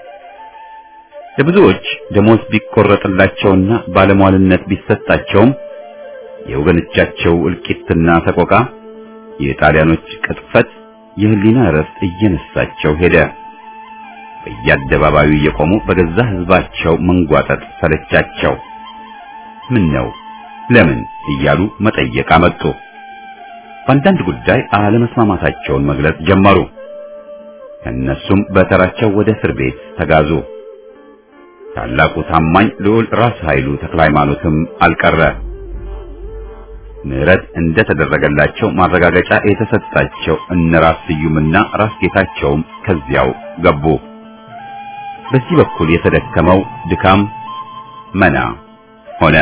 ለብዙዎች ደሞዝ ቢቆረጥላቸውና ባለሟልነት ቢሰጣቸውም የወገኖቻቸው እልቂትና ሰቆቃ፣ የጣሊያኖች ቅጥፈት የህሊና እረፍት እየነሳቸው ሄደ። በየአደባባዩ እየቆሙ በገዛ ህዝባቸው መንጓጠጥ ሰለቻቸው። ምን ነው ለምን እያሉ መጠየቅ አመጡ። በአንዳንድ ጉዳይ አለመስማማታቸውን መግለጽ ጀመሩ። እነሱም በተራቸው ወደ እስር ቤት ተጋዙ። ታላቁ ታማኝ ልዑል ራስ ኃይሉ ተክለ ሃይማኖትም አልቀረ። ምህረት እንደተደረገላቸው ማረጋገጫ የተሰጣቸው እነ ራስ ስዩምና ራስ ጌታቸውም ከዚያው ገቡ። በዚህ በኩል የተደከመው ድካም መና ሆነ።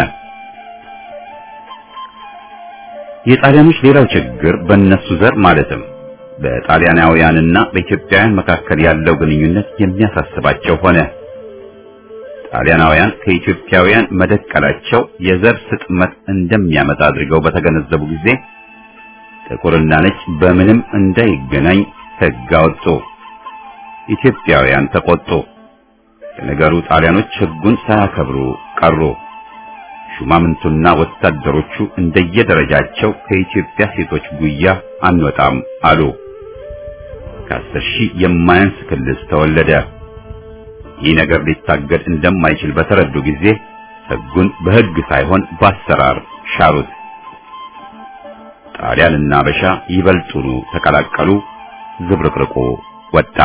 የጣሊያኖች ሌላው ችግር በእነሱ ዘር ማለትም በጣሊያናውያንና በኢትዮጵያውያን መካከል ያለው ግንኙነት የሚያሳስባቸው ሆነ። ጣሊያናውያን ከኢትዮጵያውያን መደቀላቸው የዘር ስጥመት እንደሚያመጣ አድርገው በተገነዘቡ ጊዜ ጥቁርና ነጭ በምንም እንዳይገናኝ ሕግ አወጡ። ኢትዮጵያውያን ተቆጡ። ለነገሩ ጣሊያኖች ሕጉን ሳያከብሩ ቀሩ። ሹማምንቱና ወታደሮቹ እንደየደረጃቸው ከኢትዮጵያ ሴቶች ጉያ አንወጣም አሉ። ከአስር ሺህ የማያንስ ክልስ ተወለደ። ይህ ነገር ሊታገድ እንደማይችል በተረዱ ጊዜ ሕጉን በሕግ ሳይሆን በአሰራር ሻሩት። ጣሊያንና አበሻ ይበልጡኑ ተቀላቀሉ። ዝብርቅርቁ ወጣ።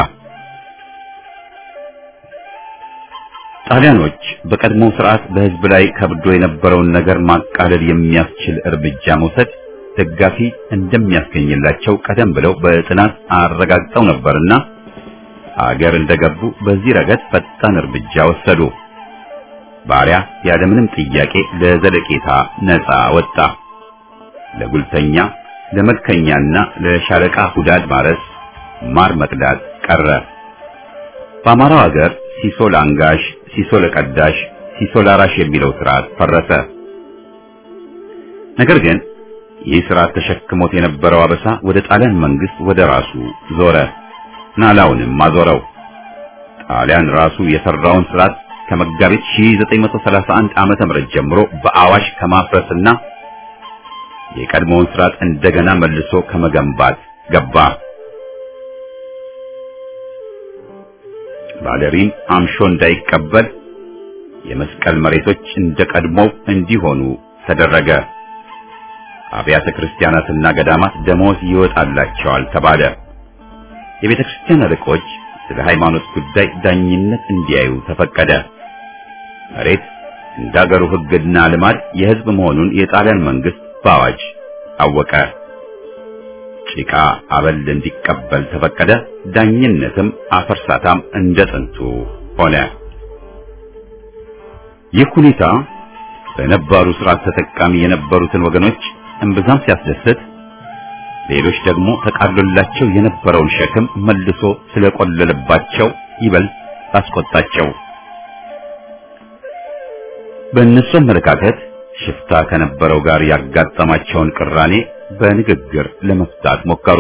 ጣሊያኖች በቀድሞ ስርዓት በሕዝብ ላይ ከብዶ የነበረውን ነገር ማቃለል የሚያስችል እርምጃ መውሰድ ደጋፊ እንደሚያስገኝላቸው ቀደም ብለው በጥናት አረጋግጠው ነበርና አገር እንደገቡ በዚህ ረገድ ፈጣን እርምጃ ወሰዱ። ባሪያ ያለምንም ጥያቄ ለዘለቄታ ነፃ ወጣ። ለጉልተኛ፣ ለመልከኛና ለሻለቃ ሁዳድ ማረስ፣ ማር መቅዳት ቀረ። በአማራው ሀገር ሲሶ ለአንጋሽ፣ ሲሶ ለቀዳሽ፣ ሲሶ ላራሽ የሚለው ስርዓት ፈረሰ። ነገር ግን ይህ ስርዓት ተሸክሞት የነበረው አበሳ ወደ ጣሊያን መንግስት ወደ ራሱ ዞረ። ናላውንም አዞረው። ጣሊያን ራሱ የሰራውን ስርዓት ከመጋቢት 1931 ዓመተ ምህረት ጀምሮ በአዋሽ ከማፍረስና የቀድሞውን ስርዓት እንደገና መልሶ ከመገንባት ገባ። ባለሪም አምሾ እንዳይቀበል የመስቀል መሬቶች እንደ ቀድሞው እንዲሆኑ ተደረገ። አብያተ ክርስቲያናትና ገዳማት ደሞዝ ይወጣላቸዋል ተባለ። የቤተ ክርስቲያን አለቆች ስለ ሃይማኖት ጉዳይ ዳኝነት እንዲያዩ ተፈቀደ። መሬት እንደ አገሩ ሕግና ልማድ የሕዝብ መሆኑን የጣሊያን መንግስት በአዋጅ አወቀ። ጭቃ አበል እንዲቀበል ተፈቀደ። ዳኝነትም አፈርሳታም እንደ ጥንቱ ሆነ። ይህ ሁኔታ በነባሩ ስርዓት ተጠቃሚ የነበሩትን ወገኖች እምብዛም ሲያስደስት፣ ሌሎች ደግሞ ተቃሎላቸው የነበረውን ሸክም መልሶ ስለቆለለባቸው ይበልጥ አስቆጣቸው። በእነሱ አመለካከት ሽፍታ ከነበረው ጋር ያጋጠማቸውን ቅራኔ በንግግር ለመፍታት ሞከሩ።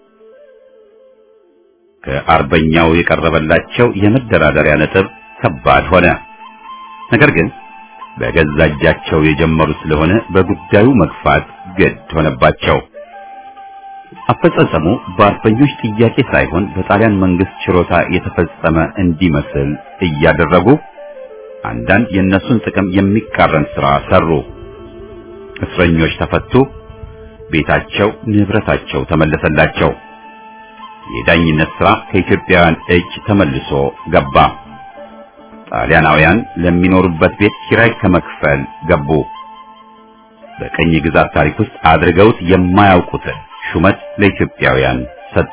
ከአርበኛው የቀረበላቸው የመደራደሪያ ነጥብ ከባድ ሆነ። ነገር ግን በገዛ እጃቸው የጀመሩ ስለሆነ በጉዳዩ መግፋት ግድ ሆነባቸው። አፈጻጸሙ በአርበኞች ጥያቄ ሳይሆን በጣሊያን መንግስት ችሮታ የተፈጸመ እንዲመስል እያደረጉ አንዳንድ የእነሱን ጥቅም የሚቃረን ስራ ሰሩ። እስረኞች ተፈቱ። ቤታቸው፣ ንብረታቸው ተመለሰላቸው። የዳኝነት ስራ ከኢትዮጵያውያን እጅ ተመልሶ ገባ። ጣሊያናውያን ለሚኖሩበት ቤት ኪራይ ከመክፈል ገቡ። በቀኝ ግዛት ታሪክ ውስጥ አድርገውት የማያውቁትን ሹመት ለኢትዮጵያውያን ሰጡ።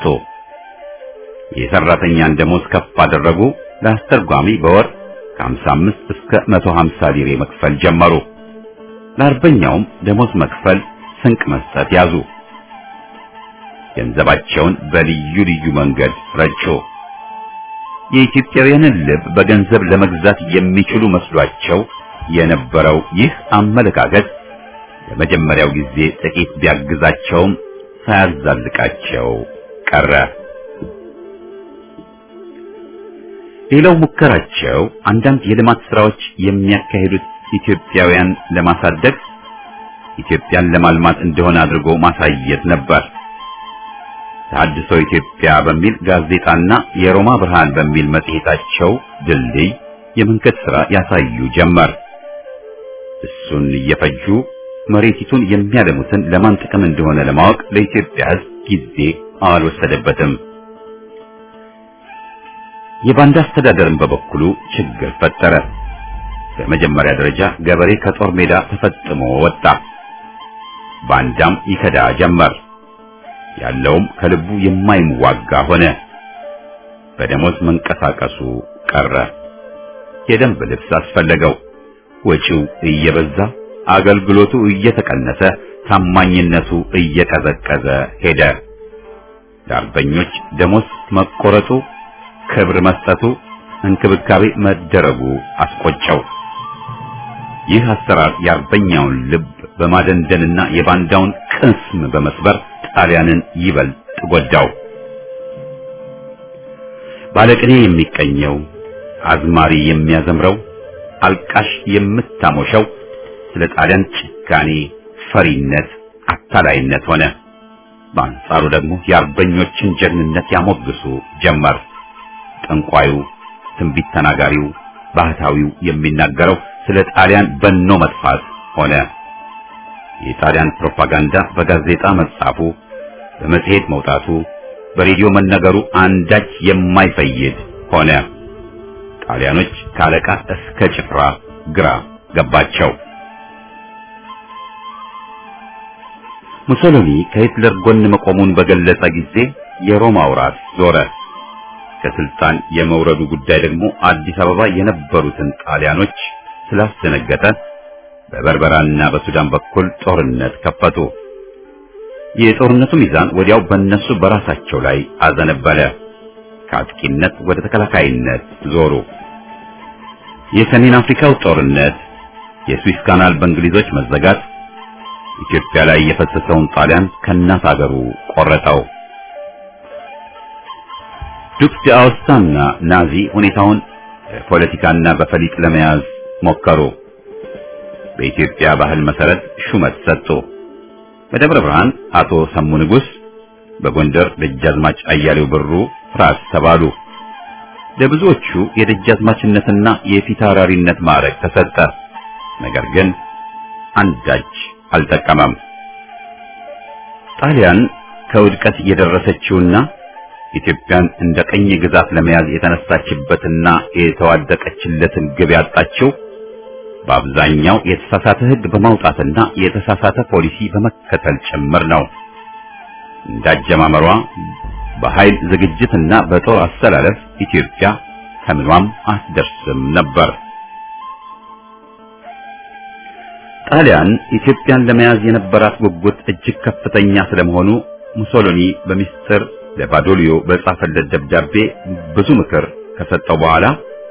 የሰራተኛን ደሞዝ ከፍ አደረጉ። ለአስተርጓሚ በወር ከ55 እስከ 150 ሊሬ መክፈል ጀመሩ። ለአርበኛውም ደሞዝ መክፈል፣ ስንቅ መስጠት ያዙ። ገንዘባቸውን በልዩ ልዩ መንገድ ረጩ። የኢትዮጵያውያንን ልብ በገንዘብ ለመግዛት የሚችሉ መስሏቸው የነበረው ይህ አመለካከት ለመጀመሪያው ጊዜ ጥቂት ቢያግዛቸውም ሳያዛልቃቸው ቀረ። ሌላው ሙከራቸው አንዳንድ የልማት ስራዎች የሚያካሂዱት ኢትዮጵያውያን ለማሳደግ ኢትዮጵያን ለማልማት እንደሆነ አድርጎ ማሳየት ነበር። ተሐድሶ ኢትዮጵያ በሚል ጋዜጣና የሮማ ብርሃን በሚል መጽሔታቸው ድልድይ የመንገድ ሥራ ያሳዩ ጀመር። እሱን እየፈጁ መሬቲቱን የሚያለሙትን ለማን ጥቅም እንደሆነ ለማወቅ ለኢትዮጵያ ሕዝብ ጊዜ አልወሰደበትም። የባንዳ አስተዳደርን በበኩሉ ችግር ፈጠረ። በመጀመሪያ ደረጃ ገበሬ ከጦር ሜዳ ተፈጥሞ ወጣ። ባንዳም ይከዳ ጀመር። ያለውም ከልቡ የማይዋጋ ሆነ። በደሞዝ መንቀሳቀሱ ቀረ። የደንብ ልብስ አስፈለገው። ወጪው እየበዛ አገልግሎቱ እየተቀነሰ ታማኝነቱ እየቀዘቀዘ ሄደ። ለአርበኞች ደሞዝ መቆረጡ፣ ክብር መስጠቱ፣ እንክብካቤ መደረጉ አስቆጨው። ይህ አሰራር የአርበኛውን ልብ በማደንደንና የባንዳውን ቅስም በመስበር ጣሊያንን ይበልጥ ጎዳው። ባለቅኔ የሚቀኘው፣ አዝማሪ የሚያዘምረው፣ አልቃሽ የምታሞሸው ስለ ጣሊያን ጭካኔ፣ ፈሪነት፣ አታላይነት ሆነ። በአንጻሩ ደግሞ የአርበኞችን ጀግንነት ያሞግሱ ጀመር። ጠንቋዩ፣ ትንቢት ተናጋሪው፣ ባህታዊው የሚናገረው ስለ ጣሊያን በኖ መጥፋት ሆነ። የጣሊያን ፕሮፓጋንዳ በጋዜጣ መጻፉ፣ በመጽሔት መውጣቱ፣ በሬዲዮ መነገሩ አንዳች የማይፈይድ ሆነ። ጣሊያኖች ካለቃ እስከ ጭፍራ ግራ ገባቸው። ሙሶሎኒ ከሂትለር ጎን መቆሙን በገለጸ ጊዜ የሮማው ራስ ዞረ። ከስልጣን የመውረዱ ጉዳይ ደግሞ አዲስ አበባ የነበሩትን ጣሊያኖች ስላስደነገጠ በበርበራና በሱዳን በኩል ጦርነት ከፈቱ። የጦርነቱ ሚዛን ወዲያው በእነሱ በራሳቸው ላይ አዘነበለ። ከአጥቂነት ወደ ተከላካይነት ዞሩ። የሰሜን አፍሪካው ጦርነት፣ የስዊስ ካናል በእንግሊዞች መዘጋት ኢትዮጵያ ላይ የፈሰሰውን ጣሊያን ከእናት አገሩ ቆረጠው። ዱክ ዲአውስታና ናዚ ሁኔታውን በፖለቲካና በፈሊጥ ለመያዝ ሞከሩ። በኢትዮጵያ ባህል መሰረት ሹመት ሰጡ። በደብረ ብርሃን አቶ ሰሙ ንጉስ፣ በጎንደር ደጃዝማች አያሌው ብሩ ራስ ተባሉ። ለብዙዎቹ የደጃዝማችነትና የፊታውራሪነት ማዕረግ ተሰጠ። ነገር ግን አንዳች አልጠቀመም። ጣሊያን ከውድቀት የደረሰችውና ኢትዮጵያን እንደ ቀኝ ግዛት ለመያዝ የተነሳችበትና የተዋደቀችለትን ግብ ያጣችው በአብዛኛው የተሳሳተ ሕግ በማውጣትና የተሳሳተ ፖሊሲ በመከተል ጭምር ነው። እንዳጀማመሯ በኃይል ዝግጅትና በጦር አሰላለፍ ኢትዮጵያ ከምኗም አትደርስም ነበር። ጣሊያን ኢትዮጵያን ለመያዝ የነበራት ጉጉት እጅግ ከፍተኛ ስለመሆኑ ሙሶሎኒ በሚስጥር ለባዶሊዮ በጻፈለት ደብዳቤ ብዙ ምክር ከሰጠው በኋላ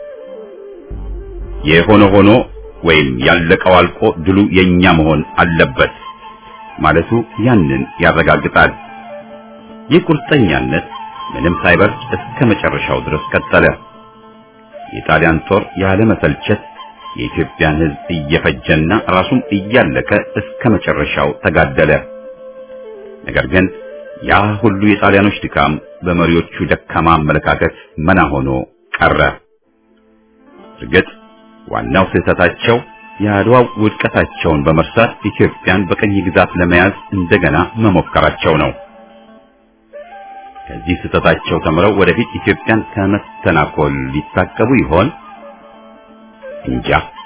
የሆነ ሆኖ ወይም ያለቀው አልቆ ድሉ የኛ መሆን አለበት ማለቱ ያንን ያረጋግጣል። ይህ ቁርጠኛነት ምንም ሳይበርድ እስከ መጨረሻው ድረስ ቀጠለ። የጣሊያን ጦር ያለ መሰልቸት የኢትዮጵያን ሕዝብ እየፈጀና ራሱም እያለቀ እስከ መጨረሻው ተጋደለ። ነገር ግን ያ ሁሉ የጣሊያኖች ድካም በመሪዎቹ ደካማ አመለካከት መና ሆኖ ቀረ። እርግጥ ዋናው ስህተታቸው የአድዋው ውድቀታቸውን በመርሳት ኢትዮጵያን በቀኝ ግዛት ለመያዝ እንደገና መሞከራቸው ነው። ከዚህ ስህተታቸው ተምረው ወደፊት ኢትዮጵያን ከመተናኮል ሊታቀቡ ይሆን? እንጃ።